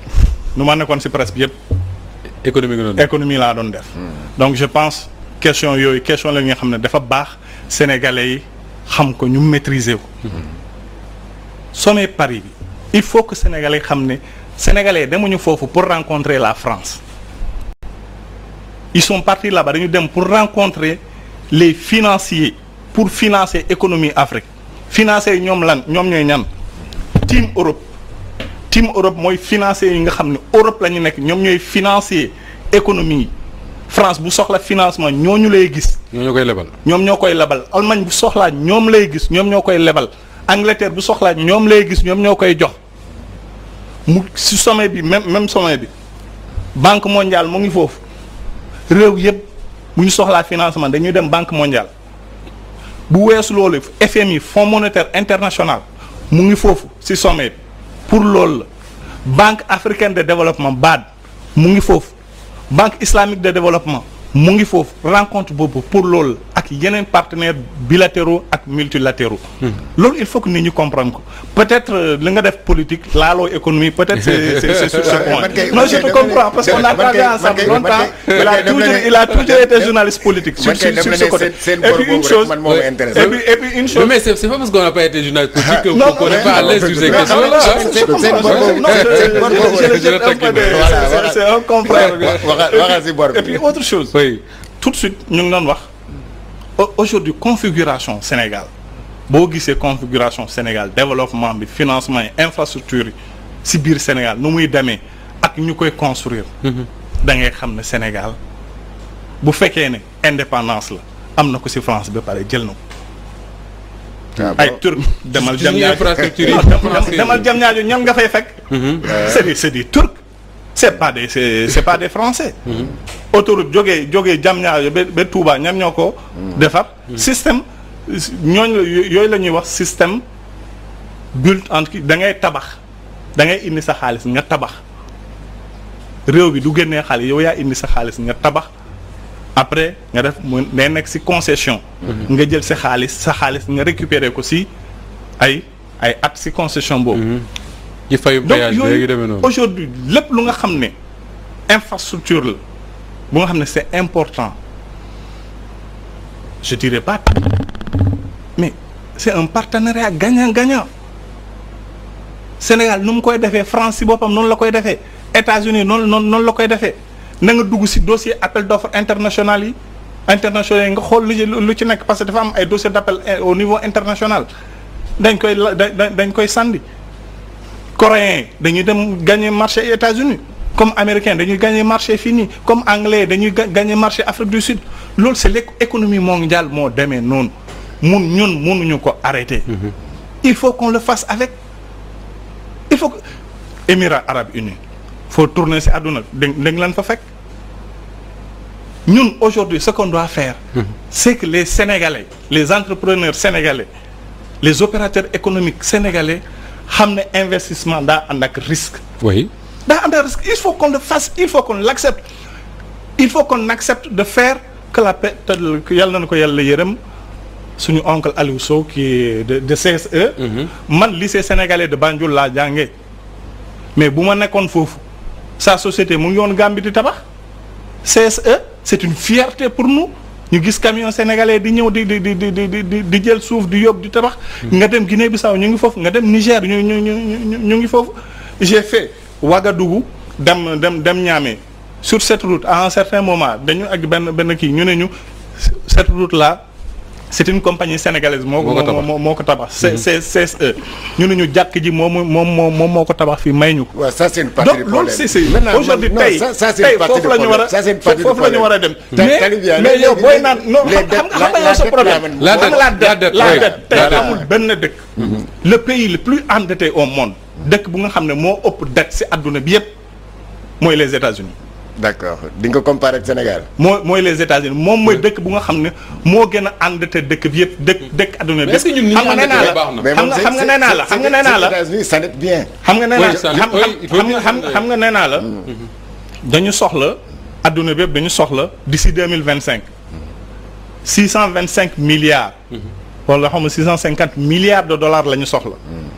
nu ma nekkoon ci presse bi yëpp économie nga noonu économie laa doon def donc je pense question yooyu question la nga xam ne dafa baax sénégalais yi xam ko ñu maîtriser ko sommet Paris bi il faut que sénégalais yi xam ne sénégalais demuñu foofu pour rencontrer la France ils sont partis là-bas dañu dem pour rencontrer les financiers pour financer économie Afrique financer ñoom lan ñoom ñooy ñan team Europe team Europe mooy financier yi nga xam ne Europe la ñu nekk ñoom ñooy financier économie yi France bu soxla financement ñooñu lay gis ñoo ñoo koy lebal. ñoom ñoo koy lebal Allemagne bu soxlaa ñoom lay gis ñoom ñoo koy lebal Angleterre bu soxlaa ñoom lay gis ñoom ñoo koy jox mu si sommet bi même même sommet bi banque mondiale mu ngi foofu réew yëpp bu ñu soxlaa financement dañuy dem banque mondiale bu weesu loolu FMI Fonds monétaire international mu ngi foofu si sommet bi pour loolu la banque africaine de développement BAD mu ngi foofu banque islamique de développement mu ngi foofu rencontre boobu pour loolu la ak yeneen partenaires bilatéraux ak multilatéraux loolu il faut que nit ñi comprendre ko peut-être euh, li nga def politique laaloo économie peut-être c'est c'est c'est sur ce point Man kay- non man je kay te dem- comprends parce qu'on a man kay- travaillé man ensemble kay- longtemps man kay- il a man kay dem toujours na ne- il a toujours été dem- journaliste politique sur man kay sur dem sur na ce ne côté seen- seen et bor puis une boobu rek chose man moo ma intéressé. et puis et puis une chose mais c'est c'est pas parce qu'on n'a pas été journaliste politique que Non, qu'on non, n'est pas à l'aise sur ces Mais questions. non, non, Ah, je c'est- comprends. seen bor boobu- Non, je- seen bor boobu- je le je le jette un peu taquine. de- Voilà, c'est- voilà. c'est un confrère. waxal waxal si bor bi. Et puis autre chose. Oui. tout de suite ñu ngi doon wax au- aujourd'hui configuration Sénégal boo gisee configuration Sénégal développement bi financement yi infrastructure yi si biir Sénégal nu muy demee ak ñu koy construire da ngay xam ne Sénégal bu fekkee ne indépendance la am na ko si France ba pare jël na ko Ah, ay bon. turc demal ci jam suñu ñaajo infrastructure yi Non, dem- dem- demal jam ñaajo ñan nga fay fekk c'est des c'est des turcs c'est pas des c'est c'est pas des français autoroute jógee jógee jam ñaajo ba ba Touba ñan ñoo ko defar système ñooñ la yooyu la ñuy wax système built en da ngay tabax da ngay indi sa xaalis nga tabax réew bi du génnee xaalis yow yaa indi sa xaalis nga tabax après nga def mu day nekk ci concession nga jël sa xaalis sa xaalis nga récupérer ko ci ay ay at ci concession boobu ci fayu donc péage léegi yooyu demee noonu. aujourd'hui lépp lu nga xam ne infrastructure la bu nga xam ne c'est important je dirais pas mais c'est un partenariat gagnant-gagnant Sénégal nu mu koy defee France ci boppam noonu la koy defee États-Unis noonu noonu noonu la koy defee na nga dugg ci dossier appel d'offres international yi internationaux yi nga xool lu ci lu ci nekk parce que dafa am ay dossier d'appel eh, au niveau international dañ koy la da- da- dañ koy sandi coréens dañuy dem gagner marché États-Unis comme américains dañuy gagner marché fii nii comme anglais dañuy ga- gagner marché Afrique du Sud loolu c'est l'économie mondiale moo demee noonu mun ñun mënuñu ko arrêter. il faut qu'on le fasse avec il faut que Émirats arabes unis faut tourner ci àdduna dégg dégg leen fa fekk ñun aujourd'hui ce qu'on doit faire c'est que les Sénégalais les entrepreneurs sénégalais les opérateurs économiques sénégalais xam ne investissement daa ànd ak risque oui. daa ànd ak risque il faut qu'on le fasse il faut qu'on l'accepte il faut qu'on accepte de faire que la paix te yàlla na ko yàlla yërëm suñu oncle Aliou Sow qui est de de CSE. man lycée sénégalais de Banjul laa jàngee mais bu ma nekkoon foofu sa société mu ngi woon Gambie di tabax CSE c'est une fierté pour nous ñu gis camion sénégalais di ñëw di di di di di di di jël suuf di yóbbu di tabax. nga dem Guinée Bissau ñu ngi foofu nga dem Niger ñu ñu ñu ñu ñu ngi foofu. j'ai fait Ouagadougou dem dem dem Niamey sur cette route à un certain moment dañu ak benn benn kii ñu ne ñu cette route là. c'est une compagnie sénégalaise moo ko moo moo ko tabax c'est c'est CSE ñu ne ñu jàkk ji moom moom moo moom moo ko tabax fii may ñu ko waaw ça c'est une partie donc du loolu problème c'est c'est Maintenant, aujourd'hui non, tey ça- ça, c'est tey une partie foofu du la ñu war a problème. Ça, c'est une partie du foofu la ñu war a dem Ta- mais tali bi yaa- mais léegi- yow booy naan non les xam dettes- nga xam nga la- yow sa la problème dette, la xam nga la dette, la dette dette, la oui. dette tey La dette. amul benn dëkk le pays le plus endetté au monde dëkk bu nga xam ne moo ëpp dette ci adduna bi yépp mooy les États-Unis d'accord di nga ko comparer ak Sénégal moo mooy les États-Unis moom mooy dëkk bu nga xam ne moo gën a endetté dëkk bi yëpp dëkk dëkk adduna bi Mais est-ce que ñun ni ñu xam nga nee naa endetté la baax na? mais xam moom nga c'est- xam nga nee naa la c'est- xam nga nee naa la c'est- États-Unis ça net bien xam nga nee naa Oui, ça- xam oui, il faut xam dire nga xam ça. xam nga nee naa la dañu soxla adduna bi yëpp dañu soxla d'ici deux mille vingt cinq six cent vingt cinq milliards wala xam nga six cent cinquante milliards de dollars la ñu soxla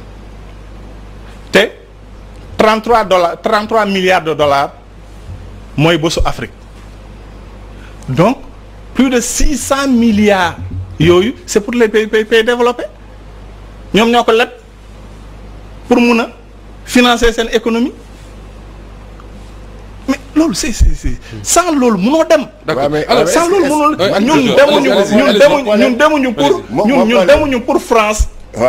te trente trois dollars trente trois milliards de dollars mooy bésu Afrique donc plus de six cent milliards yooyu c'est pour les pays pays pays développés ñoom ñoo ko leb pour mun a financer seen économie mais loolu c'est c'est c'est sans loolu munoo dem. d'accord Ouais, mais- alors ouais, sans est-ce- loolu est-ce- munul Ouais, ñun allez-y, demuñu allez-y, ñun allez-y, demuñu allez-y. ñun demuñu pour Mo- ñun mo- ñun problème. demuñu pour France waaw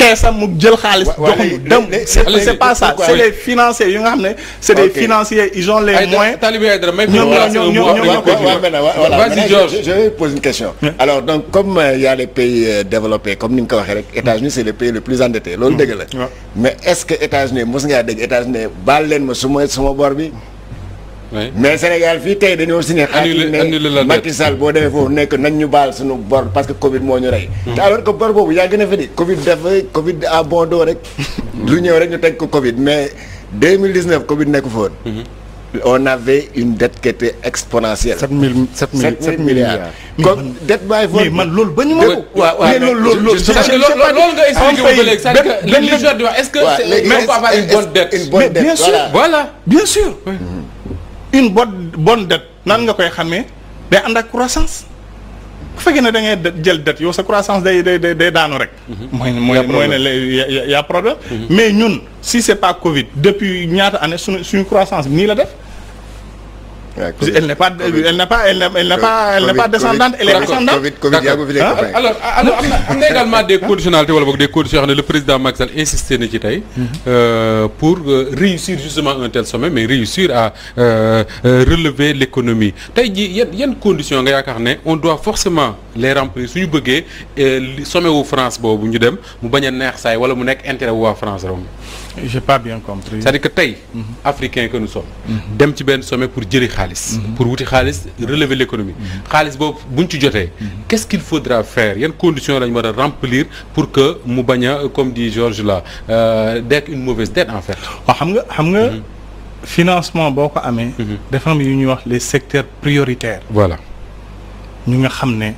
keesam mu jël xaalis Wa- wa- joxuñu léegi- dem léegi- c'est léegi- c'est pas ça pourquoi- c'est des financiers yu nga xam ne c'est des Ok. financiers ils ont les Aïda- moyens Talibé Aïdara may ko ñoom voilà, ñoo- c'est un ñoom- mot, ñoom- après ñoom- ñu Ouais, continue. ouais, maintenant, ouais, voilà. Vas-y, Maintenant, Georges. je, je vais poser une question. Alors donc comme euh, il y a les pays euh, développés comme ni nga ko waxee rek États-Unis c'est le pays le plus endetté loolu dëgg la. Ouais. mais est-ce que États-Unis mos ngaa dégg États-Unis baal leen ma suma suma bor bi. Oui. mais Sénégal fii tey dañoo signé. Annulé- xaatim annulé la ne dette. Macky Sall boo demee foofu nekk nañ ñu baal suñu bor parce que Covid moo ñu rey. te alors que bor boobu yaa gën a fa di Covid dafa Covid à bon dos rek. lu ñëw rek ñu teg ko Covid mais 2019 Covid nekku fa woon. on avait une dette qui était exponentielle. 7 000 7 000 7 000 milliards. comme dette bàyyi mais man loolu ba ñu ma ko waaw waaw mais loolu loolu loolu C'est-à-dire que loolu loolu nga expliqué wu ba léegi c'est-à-dire que li li Georges di wax est-ce que waaw c'est- léegi on peut avoir une bonne dette une bonne Mais dette bien sûr. voilà. voilà bien sûr une bonne bonne dette nan nga koy xamee day ànd ak croissance bu fekkee ne da ngay de- jël dette yow sa croissance day day day day daanu rek. mooy mooy mooy ne la y a y a- y a problème. mais ñun si c'est pas Covid depuis ñaata année suñu suñu croissance bi nii la def. Ouais, Covid. elle n'est pas elle n'est pas elle n'est elle n'est pas elle n'est pas Covid, descendante elle est Covid, ascendante. Covid Covid yaa ko fi Ah, nekk alors alors am na am na également des conditionnalités wala boog des conditions yoo xam ne le président Macky Sall insisté na ci tey euh, pour euh, réussir justement un tel sommet mais réussir à euh, euh, relever l'économie tey jii yan yan conditions nga yaakaar ne on doit forcément les remplir suñu bëggee euh, li sommet wu France boobu ñu dem mu bañ a neex saay wala mu nekk intérêt wu waa France romb j'ai pas bien compris. c'est-à-dire que tey africain que nous sommes dem ci benn sommet pour jëli xaalis pour wuti xaalis relever l'économie xaalis boobu buñ ci jotee qu'est-ce qu'il faudra faire yan conditions lañ war a remplir pour que mu bañ a comme dit Georges là euh, d'être une mauvaise dette en fait waaw xam nga xam nga financement boo ko amee. dafa am yu ñuy wax les secteurs prioritaires. voilà ñu nga xam ne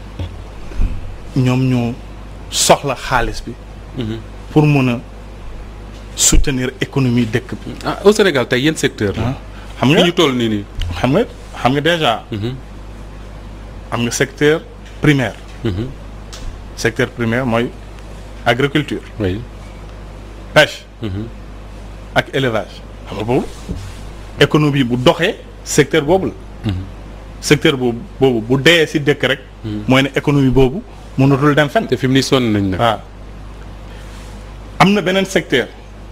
ñoom ñoo soxla xaalis bi pour mun a soutenir économie dëkk bi ah au Sénégal tey yan secteur la xam fi nga ñu toll nii nii xam nga xam nga déjà am nga secteur primaire secteur primaire mooy agriculture oui pêche ak élevage xam nga boobu économie bu doxee secteur boobu la secteur boobu boobu bu dee ci dëkk rek mooy ne économie boobu mënatul dem fenn te fi mu ni sonn nañ nag waaw am na beneen secteur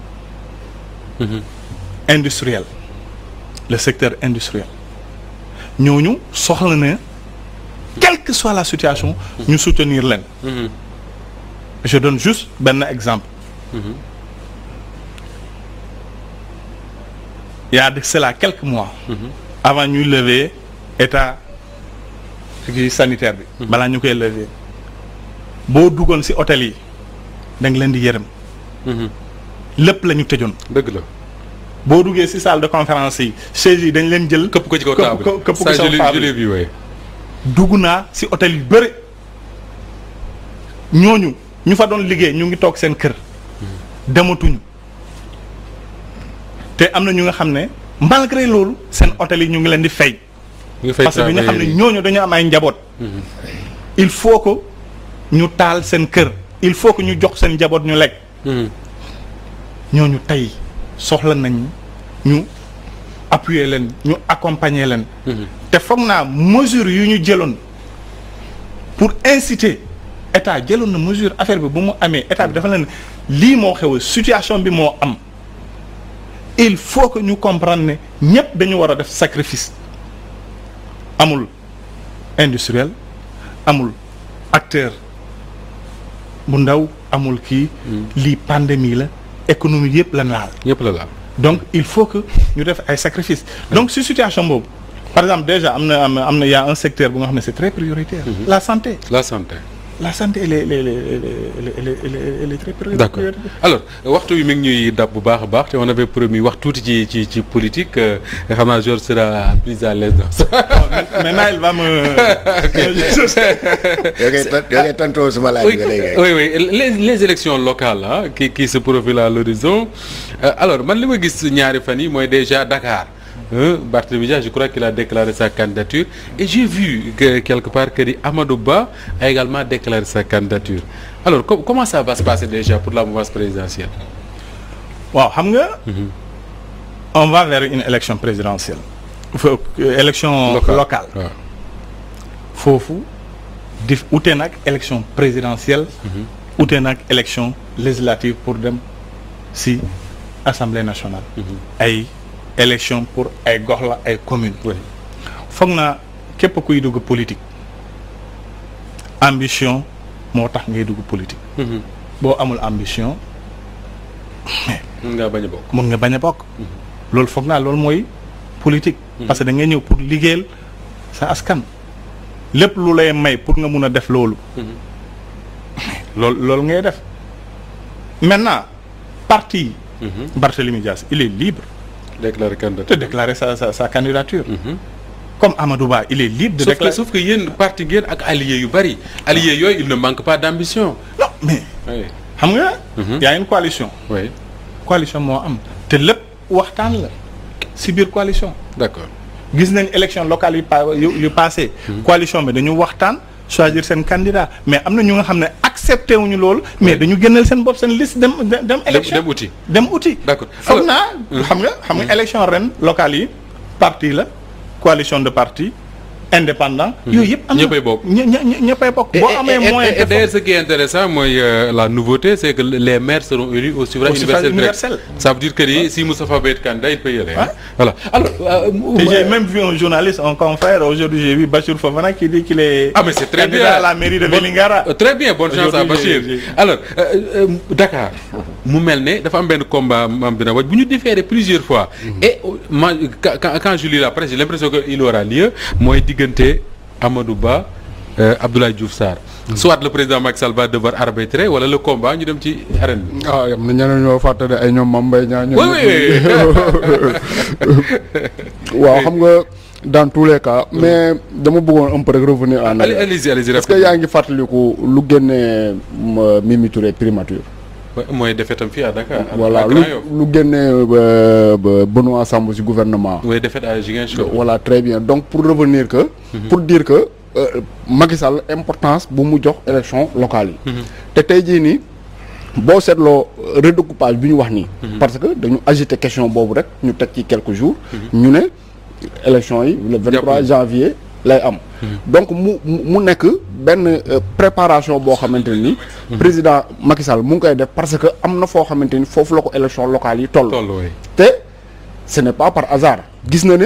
industriel le secteur industriel ñooñu soxla na quelle que soit la situation ñu soutenir leen je donne juste benn exemple il y a de cela quelques mois avant ñuy lever état kii sanitaire bi balaa ñu koy lever boo duggoon ci hôtel yi da nga leen di yërëm lépp la ñu tëjoon dëgg la boo duggee ci salle de conférence yi chaise yi dañ leen jël këpp ko ci kaw këpp table ko këpp ko ça ci je kaw l'ai- table je l'ai vu ouais. dugg naa ci hôtel yu bëri ñooñu ñu fa doon liggéey ñu ngi toog seen kër dematuñu te am na ñu nga xam ne malgré loolu seen hôtel yi ñu ngi leen di fay ñu ngi fay parce que ñu xam ne travailler. ñooñu dañu am ay njaboot il faut que ñu taal seen kër il faut que ñu jox seen njaboot ñu lekk Mhm. ñooñu tey soxla nañ ñu appuyer leen ñu accompagner leen te foog naa mesure yu ñu jëloon pour inciter état jëloon na mesure affaire bi bu mu amee état bi dafa leen lii moo xew situation bi moo am il faut que ñu comprendre ne ñëpp dañu war a def sacrifice amul industriel amul acteur bu ndaw amul kii lii pandémie la économie yëpp la laal ñëpp la laal donc il faut que ñu def ay sacrifices donc si situation boobu par exemple déjà am na am na am na y a un secteur bu nga xam ne c'est très prioritaire la santé la santé la santé elle est elle est elle est elle est elle est elle est elle est très prioritaire d'accord alors waxtu wi mi ngi ñuy dab bu baax a baax te on avait promis wax tuuti ci ci ci politique euh, nga xam naa Georges sera plus à l'aise dans ça. maintenant il va me yoo koy ton- yoo koy tontoo suma laaj oui, bi léegi. oui oui les les élections locales ah qui qui se profilent à l'horizon Euh, alors man li ma gis ñaari fan yi mooy déjà Dakar hein, Barthélémy Dias je crois qu'il a déclaré sa candidature et j'ai vu que quelque part que di Amadou Ba a également déclaré sa candidature alors com- comment ça va se passer déjà pour la mouvance présidentielle waaw xam nga on va vers une élection présidentielle Faut- euh, élection locale waaw foofu di ute nag élection présidentielle ute nag élection législative pour dem si assemblée nationale. ay élection pour ay gox la ay communes. oui foog naa képp kuy dugg politique ambition moo tax ngay dugg politique. boo amul ambition mun ngaa bañ a bokk. mun nga bañ a bokk. loolu foog naa loolu mooy politique. parce que da ngay ñëw pour liggéeyal sa askan. lépp lu lay may pour nga mun a def loolu. loolu loolu ngay def maintenant parti. Barthélémy Dias il est libre déclaré candidat. de déclarer sa sa sa candidature. comme Amadou Ba il est libre de sauf que déclarer. sauf que yéen parti ngeen ak alliés yu bari alliés yooyu il ne manque pas d'ambition. non mais oui xam nga. y a une coalition. oui coalition moo am te lépp waxtaan la si biir coalition. d'accord. gis nañ élection locale yu pa yu yu passé coalition bi dañu waxtaan choisir seen candidat mais am na ñu nga xam ne accepté wuñu loolu mais dañu génneel seen bopp seen liste dem dem dem élection dem uti. dem uti D'accord. foog Alors- naa xam nga xam nga élection ren locale yi parti la coalition de parti indépendant yooyu yëpp am na Ñëppay bokk. ñë ñë ñëppay bokk boo amee moyen et, et d'ailleurs ce qui est intéressant mooy euh, la nouveauté c'est que les maires seront élus au suffrage Au suffrage universel direct. universel. ça veut dire que ni si Moustapha Ba est candidat il peut y aller. hein. Ouais. voilà alors. euh, Et j'ai même vu un journaliste, un confrère, aujourd'hui j'ai vu Bachir Fofana qui dit qu'il est Ah mais c'est très candidat bien à la mairie de Bon- Vélingara. euh, très bien bonne chance à Aujourd'hui, Bachir j'ai- j'ai- alors euh, euh, Dakar mu mel ne dafa am benn combat maam dina waj bu ñu différé plusieurs fois et euh, ma quand quand- quand je lis la presse j'ai l'impression que il aura lieu mooy diggante Amadou Ba euh, Abdoulaye Diouf Sarr soit le président Macky Sall va devoir arbitrer wala le combat ñu dem ci arène bi ah am na ñeneen ñoo fàtte ne ay ñoom Mame Mbaye Niang ñoom Oui, oui, waaw xam nga dans tous les cas mais dama bëggoon un peu rek revenir en allez arrière allez-y allez-y est-ce que yaa ngi fàttaliku lu génnee ma Mimi Touré primature Ouais, mooy défaite am fii à Dakar à- voilà à lu Grand Yoff lu génnee ba ba Benoît Sambou ci gouvernement mooy défaite à Ziguinchor voilà très bien donc pour revenir que pour dire que euh, Macky Sall importance bu mu jox élection locale yi te tey jii nii boo seetloo redécoupage bi ñu wax nii parce que dañu agité question boobu rek ñu teg ci quelques jours ñu ne élection yi le 23 Jàpp. janvier lay am donc mu mu mu nekk benn euh, préparation boo xamante ni président Macky Sall mu ngi koy def parce que am na foo xamante ni foofu la ko élection locale yi toll toll way te ce n'est pas par hasard gis na ne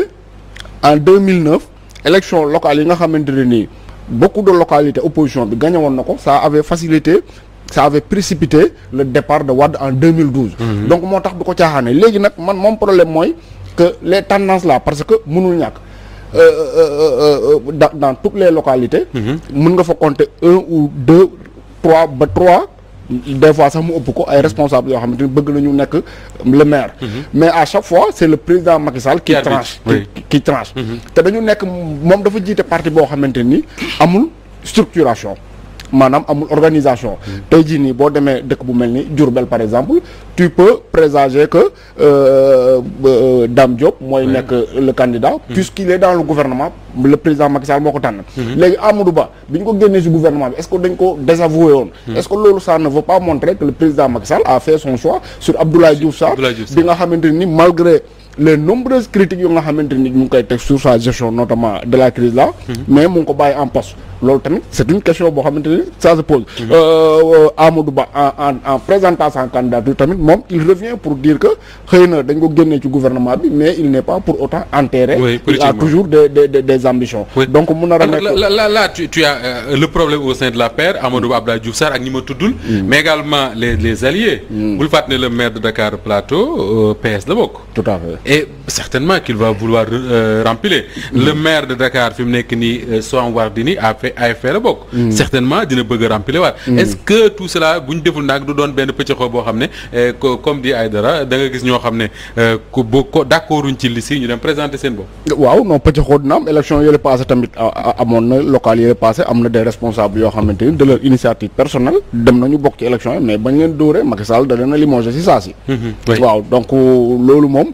en 2009 élection locale yi nga xamante ne nii beaucoup de localités opposition bi gagné woon na ko ça avait facilité ça avait précipité le départ de Wade en 2012. donc moo tax du ko caaxaane léegi nag man moom problème mooy que les tendances là parce que mënul ñàkk euh, euh, euh, euh, dans dans toutes les localités. mën nga fa compter un ou deux trois ba trois. des fois sax mu ëpp ko ay responsables yoo xamante ni bëgg nañu nekk le maire. mais à chaque fois c'est le président Macky Sall. qui Qui arbitre, tranche oui. qui qui tranche. te dañu nekk moom dafa jiite parti boo xamante ni amul structuration maanaam amul organisation. tey jii nii boo demee dëkk bu mel ni Diourbel par exemple tu peux présager que euh, euh, Dame Diop mooy nekk le candidat. puisqu'il est dans le gouvernement le président Macky Sall moo ko tànn. léegi Amadou Ba bi ñu ko génnee ci gouvernement bi est-ce que dañ ko désavoué woon. est-ce que loolu ça ne veut pas montrer que le président Macky Sall a fait son choix sur Abdoulaye Diouf Sarr. Abdoulaye Diouf Sarr. bi nga xamante ni malgré les nombreuses critiques yu nga xamante ni ñu ngi koy teg sur sa gestion notamment de la crise là. mais mu ngi ko bàyyi en poste. loolu tamit c'est une question boo xamante ni ça se pose. Euh, Amadou Ba en en en présentant sa candidature tamit moom il revient pour dire que xëy na dañ ko génnee ci gouvernement bi mais il n'est pas pour autant enterré. Oui, il a politiquement. toujours des des des, des ambitions. Oui. donc mun na Alors, remettre. là, là, là, tu, tu as euh, le problème au sein de la paire Amadou Ba Abdoulaye Diouf Sarr ak ñi ma tuddul mais également les les alliés bul fàtte ne le maire de Dakar Plateau euh, PS la bokk tout à fait. et certainement qu'il va vouloir euh, remplir le maire de Dakar fi mu nekk nii euh, Soham Wardini a fait AFP la bokk certainement dina bëgg a remplir waat est-ce que tout cela bu ñu deful nag du doon benn pëccëxoo boo xam ne euh, co- comme dit Aïdara da nga gis ñoo xam ne euh, ku boo ko d'accorduñ ci liste yi ñu dem présenter seen bopp waaw non pëcc xool dina am élection yële passé tamit a- a- amoon na local yële passé am na des responsables yoo xamante ni de leur initiative personnelle dem nañu bokk ci élection yi mais bañ leen dóoree Macky Sall da leen a limogé si saa si oui. waaw donc loolu moom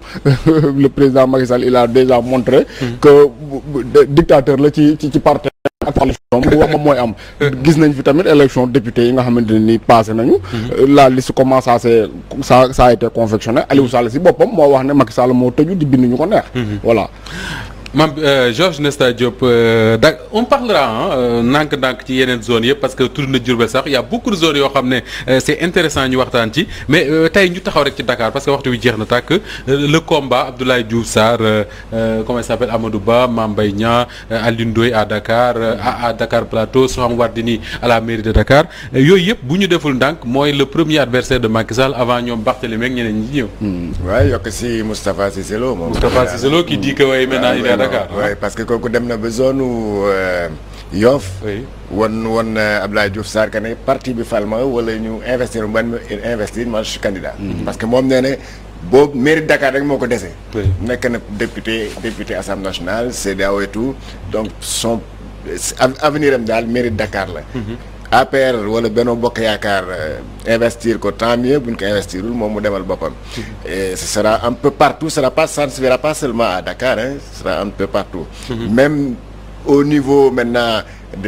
le président Macky Sall il a déjà montré que bu- bu- de- dictateur la ci ci ci parti ak coalition bu wax moom mooy am gis nañ fi tamit élection député yi nga xamante ne nii passé nañu la liste comment ça s'est ça ça a été confectionné Aliou Sall si boppam moo wax ne Macky Sall moo tëju di bind ñu ko neex voilà Mam euh, Georges Nesta Diop euh, da on parlera ah ndànk-ndànk ci yeneen zones yëpp parce que tudd na Diourbel sax y a beaucoup de zones yoo xam ne euh, c'est intéressant ñu waxtaan ci mais euh, tey ñu taxaw rek ci Dakar parce que waxtu wi jeex na tàkk euh, le combat Abdoulaye Diouf Sarr euh, euh, comment il s'appelle Amadou Ba Mame Mbaye Niang euh, Alioune Ndoye à Dakar euh, à, à Dakar Plateau Soham Wardini à la mairie de Dakar Euh, yooyu yëpp bu ñu deful ndànk mooy le premier adversaire de Macky Sall avant ñoom Barthélémy ak ñeneen ñi ñëw. waaye yokk si Moustapha Cissé Lo moom. Moustapha Cissé Lo qui dit que ouais, maintenant il est à Dakar. oui parce que kooku dem na ba zone euh, Yoff. Oui. won won euh, Abdoulaye Diouf Sarr que ne parti bi fal ma wala ñu investir ban ma investir man je suis candidat. parce que moom nee na boobu mairie de Dakar rek moo ko dese. Oui. nekk na député député assemblée nationale CEDEAO et tout donc son av- avenir am daal mairie de Dakar la. APR wala Benno Bokk Yaakaar euh, investir ko tant mieux buñ ko investirul moom mu demal boppam. et ce sera un peu partout ce sera pas ça ne se verra pas seulement à Dakar hein ce sera un peu partout. même au niveau maintenant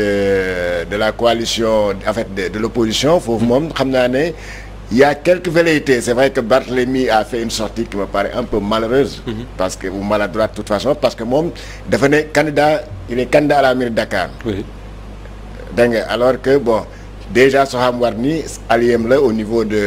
de de la coalition en fait de de l'opposition foofu moom xam naa ne il y a quelques velléités c'est vrai que Barthélemy a fait une sortie qui me paraît un peu malheureuse. parce que ou maladroite de toute façon parce que moom dafa ne candidat il est candidat à la mairie de Dakar. Oui. dégg nga alors que bon déjà Soham Wardini alliéem la au niveau de.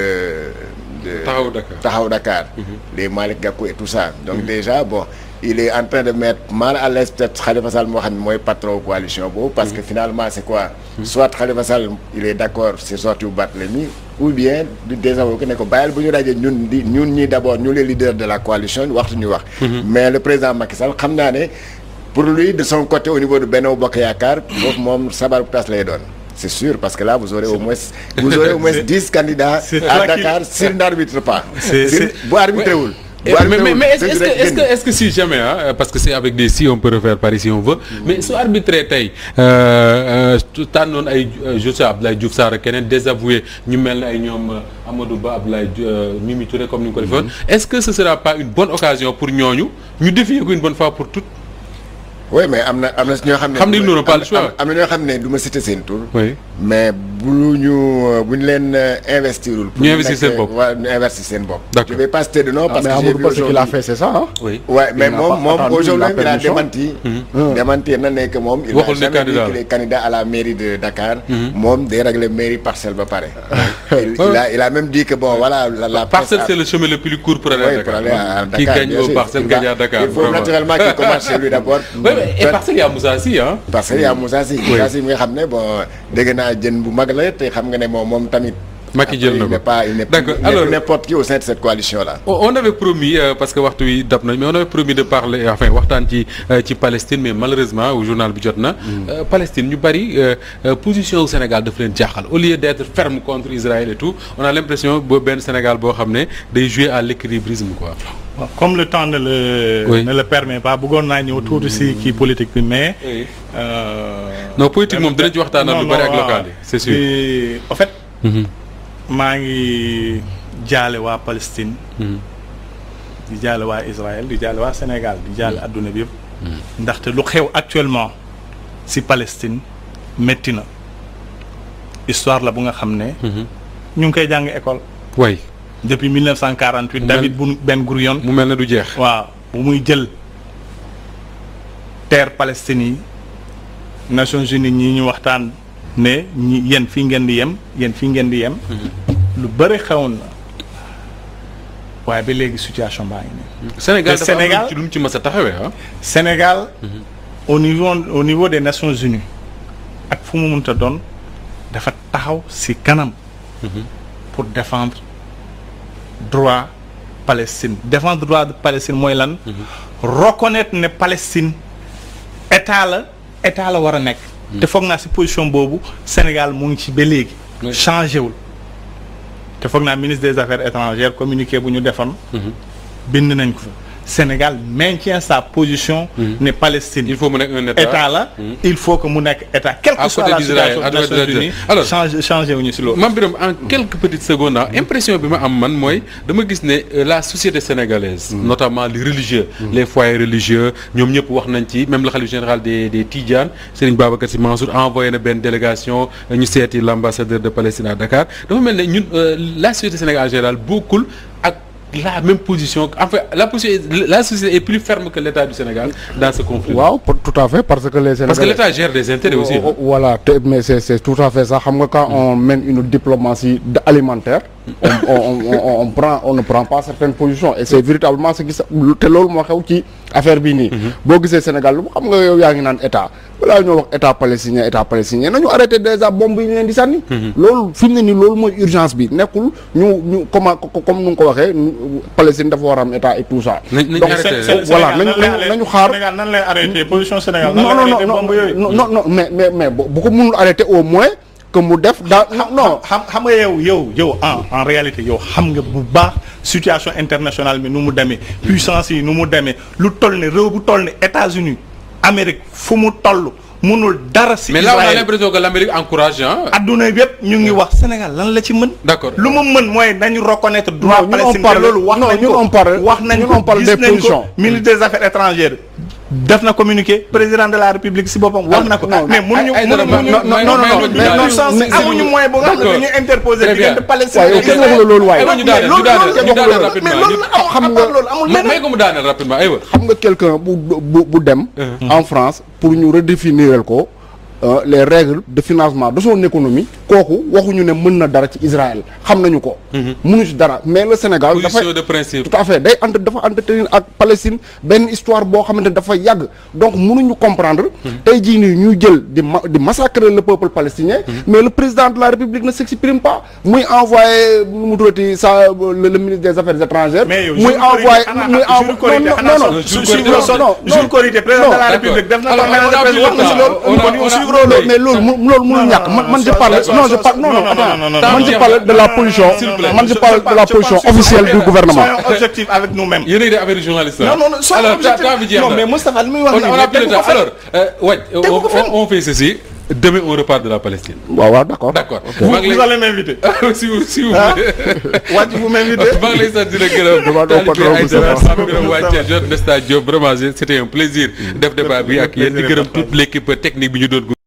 de Taxawu Dakar. Taxawu Dakar. les Malick Gakou et tout ça. donc déjà bon il est en train de mettre mal à l'aise peut-être Khalifa Sall moo xam ne mooy patron coalition boobu. parce que finalement c'est quoi. soit Khalifa Sall il est d'accord c'est sorti bu Barthélemy ou bien du désavoué ne ko bàyyil bu ñu dajee ñun di ñun ñii d'abord ñu les leaders de la coalition waxtu ñu wax. mais le président Macky Sall xam naa ne. pour lui de son côté au niveau de Benno Bokk Yaakaar foofu moom sabar bu tas lay doon c'est sûr parce que là vous aurez au moins vous aurez au moins dix candidats c'est à tranquille. Dakar s'il n'arbitre pas C'est- S'il- c'est- bu arbitré wul Eh, bu mais arbitré mais, wul, mais est-ce, est-ce dëgg que rek est-ce que génn. est-ce que si jamais ah parce que c'est avec des si on peut refaire par ici on veut mais su arbitré tey euh, euh, tànnoon ay euh, je sais Abdoulaye Diouf Sarr ak keneen désavoué ñu mel ne ay ñoom euh, Amadou Ba Abdoulaye Diouf, euh, Mimi Touré comme ni nga ko defoon est-ce que ce sera pas une bonne occasion pour ñooñu ñu défier ko une bonne fois pour toutes oui mais am na am na si ñoo xam ne Xam ne ils n'auront pas le choix. am am na ñoo xam ne du ma citer seen tur oui mais bu ñu bu ñu leen euh, investirul pour Ñu ñu investir nekk- seen bopp. waaw ñu investir seen bopp D'accord. je vais pas citer de nom Ah, parce mais que j'ai Amadou vu Ba ce qu'il a aujourd'hui- fait c'est ça hein oui Ouais, mais n'a moom pas moom attendu aujourd'hui la il a permission. démenti. démentir na ne que moom. il Waxul n'a ne jamais dit candidat qu'il la. est candidat à la mairie de Dakar. moom day régler mairie parcelle ba pare. il, il a il a même dit que bon voilà la la. parcelle presse c'est le chemin le plus court pour aller à Oui, Dakar pour aller à qui Dakar, gagne bien au sûr. parcelle Il va- gagne à Dakar Il faut vraiment. naturellement qu'il commence chez lui d'abord. oui mais et parcelle y a Moussa Sy hein parce que y a Moussa Sy. Moussa Sy mi nga xam ne bon dégg naa jën bu mag la te xam nga ne moom moom tamit. Macky jël na il n'est ko pas il n'est D'accord, il n'est alors- plus n'importe qui au sein de cette coalition là. On on avait promis euh, parce que waxtu wi dab nañ mais on avait promis de parler enfin waxtaan ci euh, ci Palestine mais malheureusement au journal bi jot na. euh, Palestine ñu bari euh, euh, position au Sénégal daf leen jaaxal au lieu d'être ferme contre Israël et tout on a l'impression boo benn Sénégal boo xam ne day jouer à l'équilibrisme quoi. Bon, comme le temps ne le Oui. ne le permet pas bëggoon naa ñëw tuuti si kii politique bi mais. Oui. euh, non politique moom dinañ ci waxtaanal lu non, bari ak non, local yi c'est sûr. Puis, en fait Mhm. maa ngi jaale waa Palestine. Mhm. di jaale waa Israël di jaale waa Sénégal di jaale adduna bi yëpp. ndaxte lu xew actuellement si Palestine métti na histoire la bu nga xam ne. ñu ngi koy jàng école. way depuis 1948 Mu David mel- Ben Gurion. mu mel ne du jeex. waaw bu muy jël terre Palestine yi Nations Unies ñi ñu waxtaan ne ñi yéen fii ngeen di yem yéen fii ngeen di yem. lu bëri xewoon na waaye ba léegi situation baa ngi nii. Sénégal te dafa am Sénégal- ci lu mu ci mës a taxawee ah. Sénégal au niveau au niveau des Nations Unies ak fu mu mënta doon dafa taxaw ci kanam pour défendre droit Palestine défendre droit de Palestine mooy lan reconnaître ne Palestine état la état la war a nekk te foog naa ci position boobu Sénégal mu ngi ci ba léegi Oui. changé wul te foog naa ministre des affaires étrangères communiqué bu ñu defoon bind nañ ko fa Sénégal maintient sa position ne Palestine il faut mu nekk un état. état la il faut que mu nekk état quelle À que soit côté la d'Israël, situation à des côté Nations d'Israël. Unies Alors- changé changé wuñu ci loolu Mame Birame en quelques petites secondes ah impression bi ma am man mooy dama gis ne euh, la société sénégalaise notamment les religieux les foyers religieux ñoom ñëpp wax nañ ci même le khalife général des des Tidjanes Serigne Babacar Sy Mansour envoyé na benn délégation euh, ñu seeti l'ambassadeur de Palestine à Dakar dafa mel ne ñun euh, la société sénégalaise en général bokkul ak la même position en fait la position la société est plus ferme que l'État du Sénégal dans ce conflit. waaw pour- tout à fait parce que les Sénégalais parce que l'État gère des intérêts aussi. Oh, oh, voilà te- mais c'est c'est tout à fait ça xam nga quand on mène une diplomatie de- alimentaire on, on, on, on, on prend on ne prend pas certaines positions et c'est véritablement ce qui sa te loolu moo xew ci affaire bi nii boo gisee Sénégal lu xam nga yow yaa ngi naan état balaa ñoo wax état palestinien état palestinien nañu arrêté déjà bombe yi ñu leen di sànni loolu fi mu ne nii loolu mooy urgence bi nekkul ñu ñu comment comme nu nga ko waxee ñu- Palestine dafa war a am état et tout ça Nañ- nañ donc arrêté. c'est- Sénégal voilà nan nañu lay- nañu nañu xaar Sénégal nan lay arrêté position Sénégal nan non lay non arrêté non bombe yooyu. non non non mais mais mais bu bu ko mënul arrêter au moins que mu def daa non xam xam nga yow yow yow en en réalité yow xam nga bu baax situation internationale bi nu mu demee puissance yi nu mu demee lu toll ne réew bu toll ne États-Unis Amérique fu mu toll munul dara si mais là on a Israël l'impression que l'Amérique encourage hein. adduna bi yëpp ñu ngi wax Sénégal lan la ci mën D'accord. lu mu mën mooy nañu reconnaître droit Non, ñun on Palestine te parle- loolu wax non, nañ ñun ko on parle- wax nañ ñun ko on parle gis des nañ ko positions. ministre des affaires étrangères def na communiqué président de la république si boppam wax na ko non, mais mënuñu ay- ay dara mënuñu ma- ma- non, non, ma- non, ma- mais ma- non, puissance mais- amuñu moyen boo xam ne D'accord. dañuy interposer Très bien. diggante Palestine waaye yow ak kenn Israël. waxu la loolu waaye. aywa ñu daaneel ñu daaneel ñu daaneel rapidement mais loolu la xam xam nga- nga loolu amul may may leneen ko mu daaneel rapidement aywa. xam nga quelqu'un bu bu bu dem en France pour ñu redéfinir ko euh, les règles de financement de son économie kooku waxuñu ne mën na dara ci Israël xam nañu ko mënu ci dara mais le Sénégal dafay position de principe. tout à fait day entre dafa entretenir ak Palestine benn histoire boo xamante ne dafa yàgg donc mënuñu comprendre tey jii nii ñuy jël di ma di massacrer le peuple palestinien mais le président de la République ne s'exprime pas muy envoyé nu mu tuddati sa le, le ministre des affaires étrangères mais yow muy envoyé muy jour korité xanaa non non jour jour korité korité xanaa non, jour non. korité président de la d'accord. république def na Alors, conférence on a de presse wax na si loolu on a- kon yow on a- suivre non, loolu mais loolu mu loolu mënul ñàkk man man je parle non je parle non non attends non, non, man je non, parle de la non, position s'il vous plaît. man je parle de la position officielle du gouvernement soyons objectifs avec nous-mêmes yéen a ngi def affaire journaliste non non non soyons alors temps temps bi objectifs jeex non na. mais Moustapha li muy wax on nii on a plus de tegu temps ko fenn. alors euh, Wathie, Tegu ko on- fenn. on on fait ceci demain on repart de la Palestine. waaw waaw d'accord d'accord. vous maa ngi vous lay allez m'inviter si vous si vous ah voulez. Wàcc vous m'invitez maa ngi lay sant di la gërëm. Demande au Talibé patron Aïdara Moustapha. Sam Birame Wathie Jean Nesta Diop vraiment c'était un plaisir def débat bi ak yéen di plaisir est gërëm partagé. toute l'équipe technique bi ñu doon.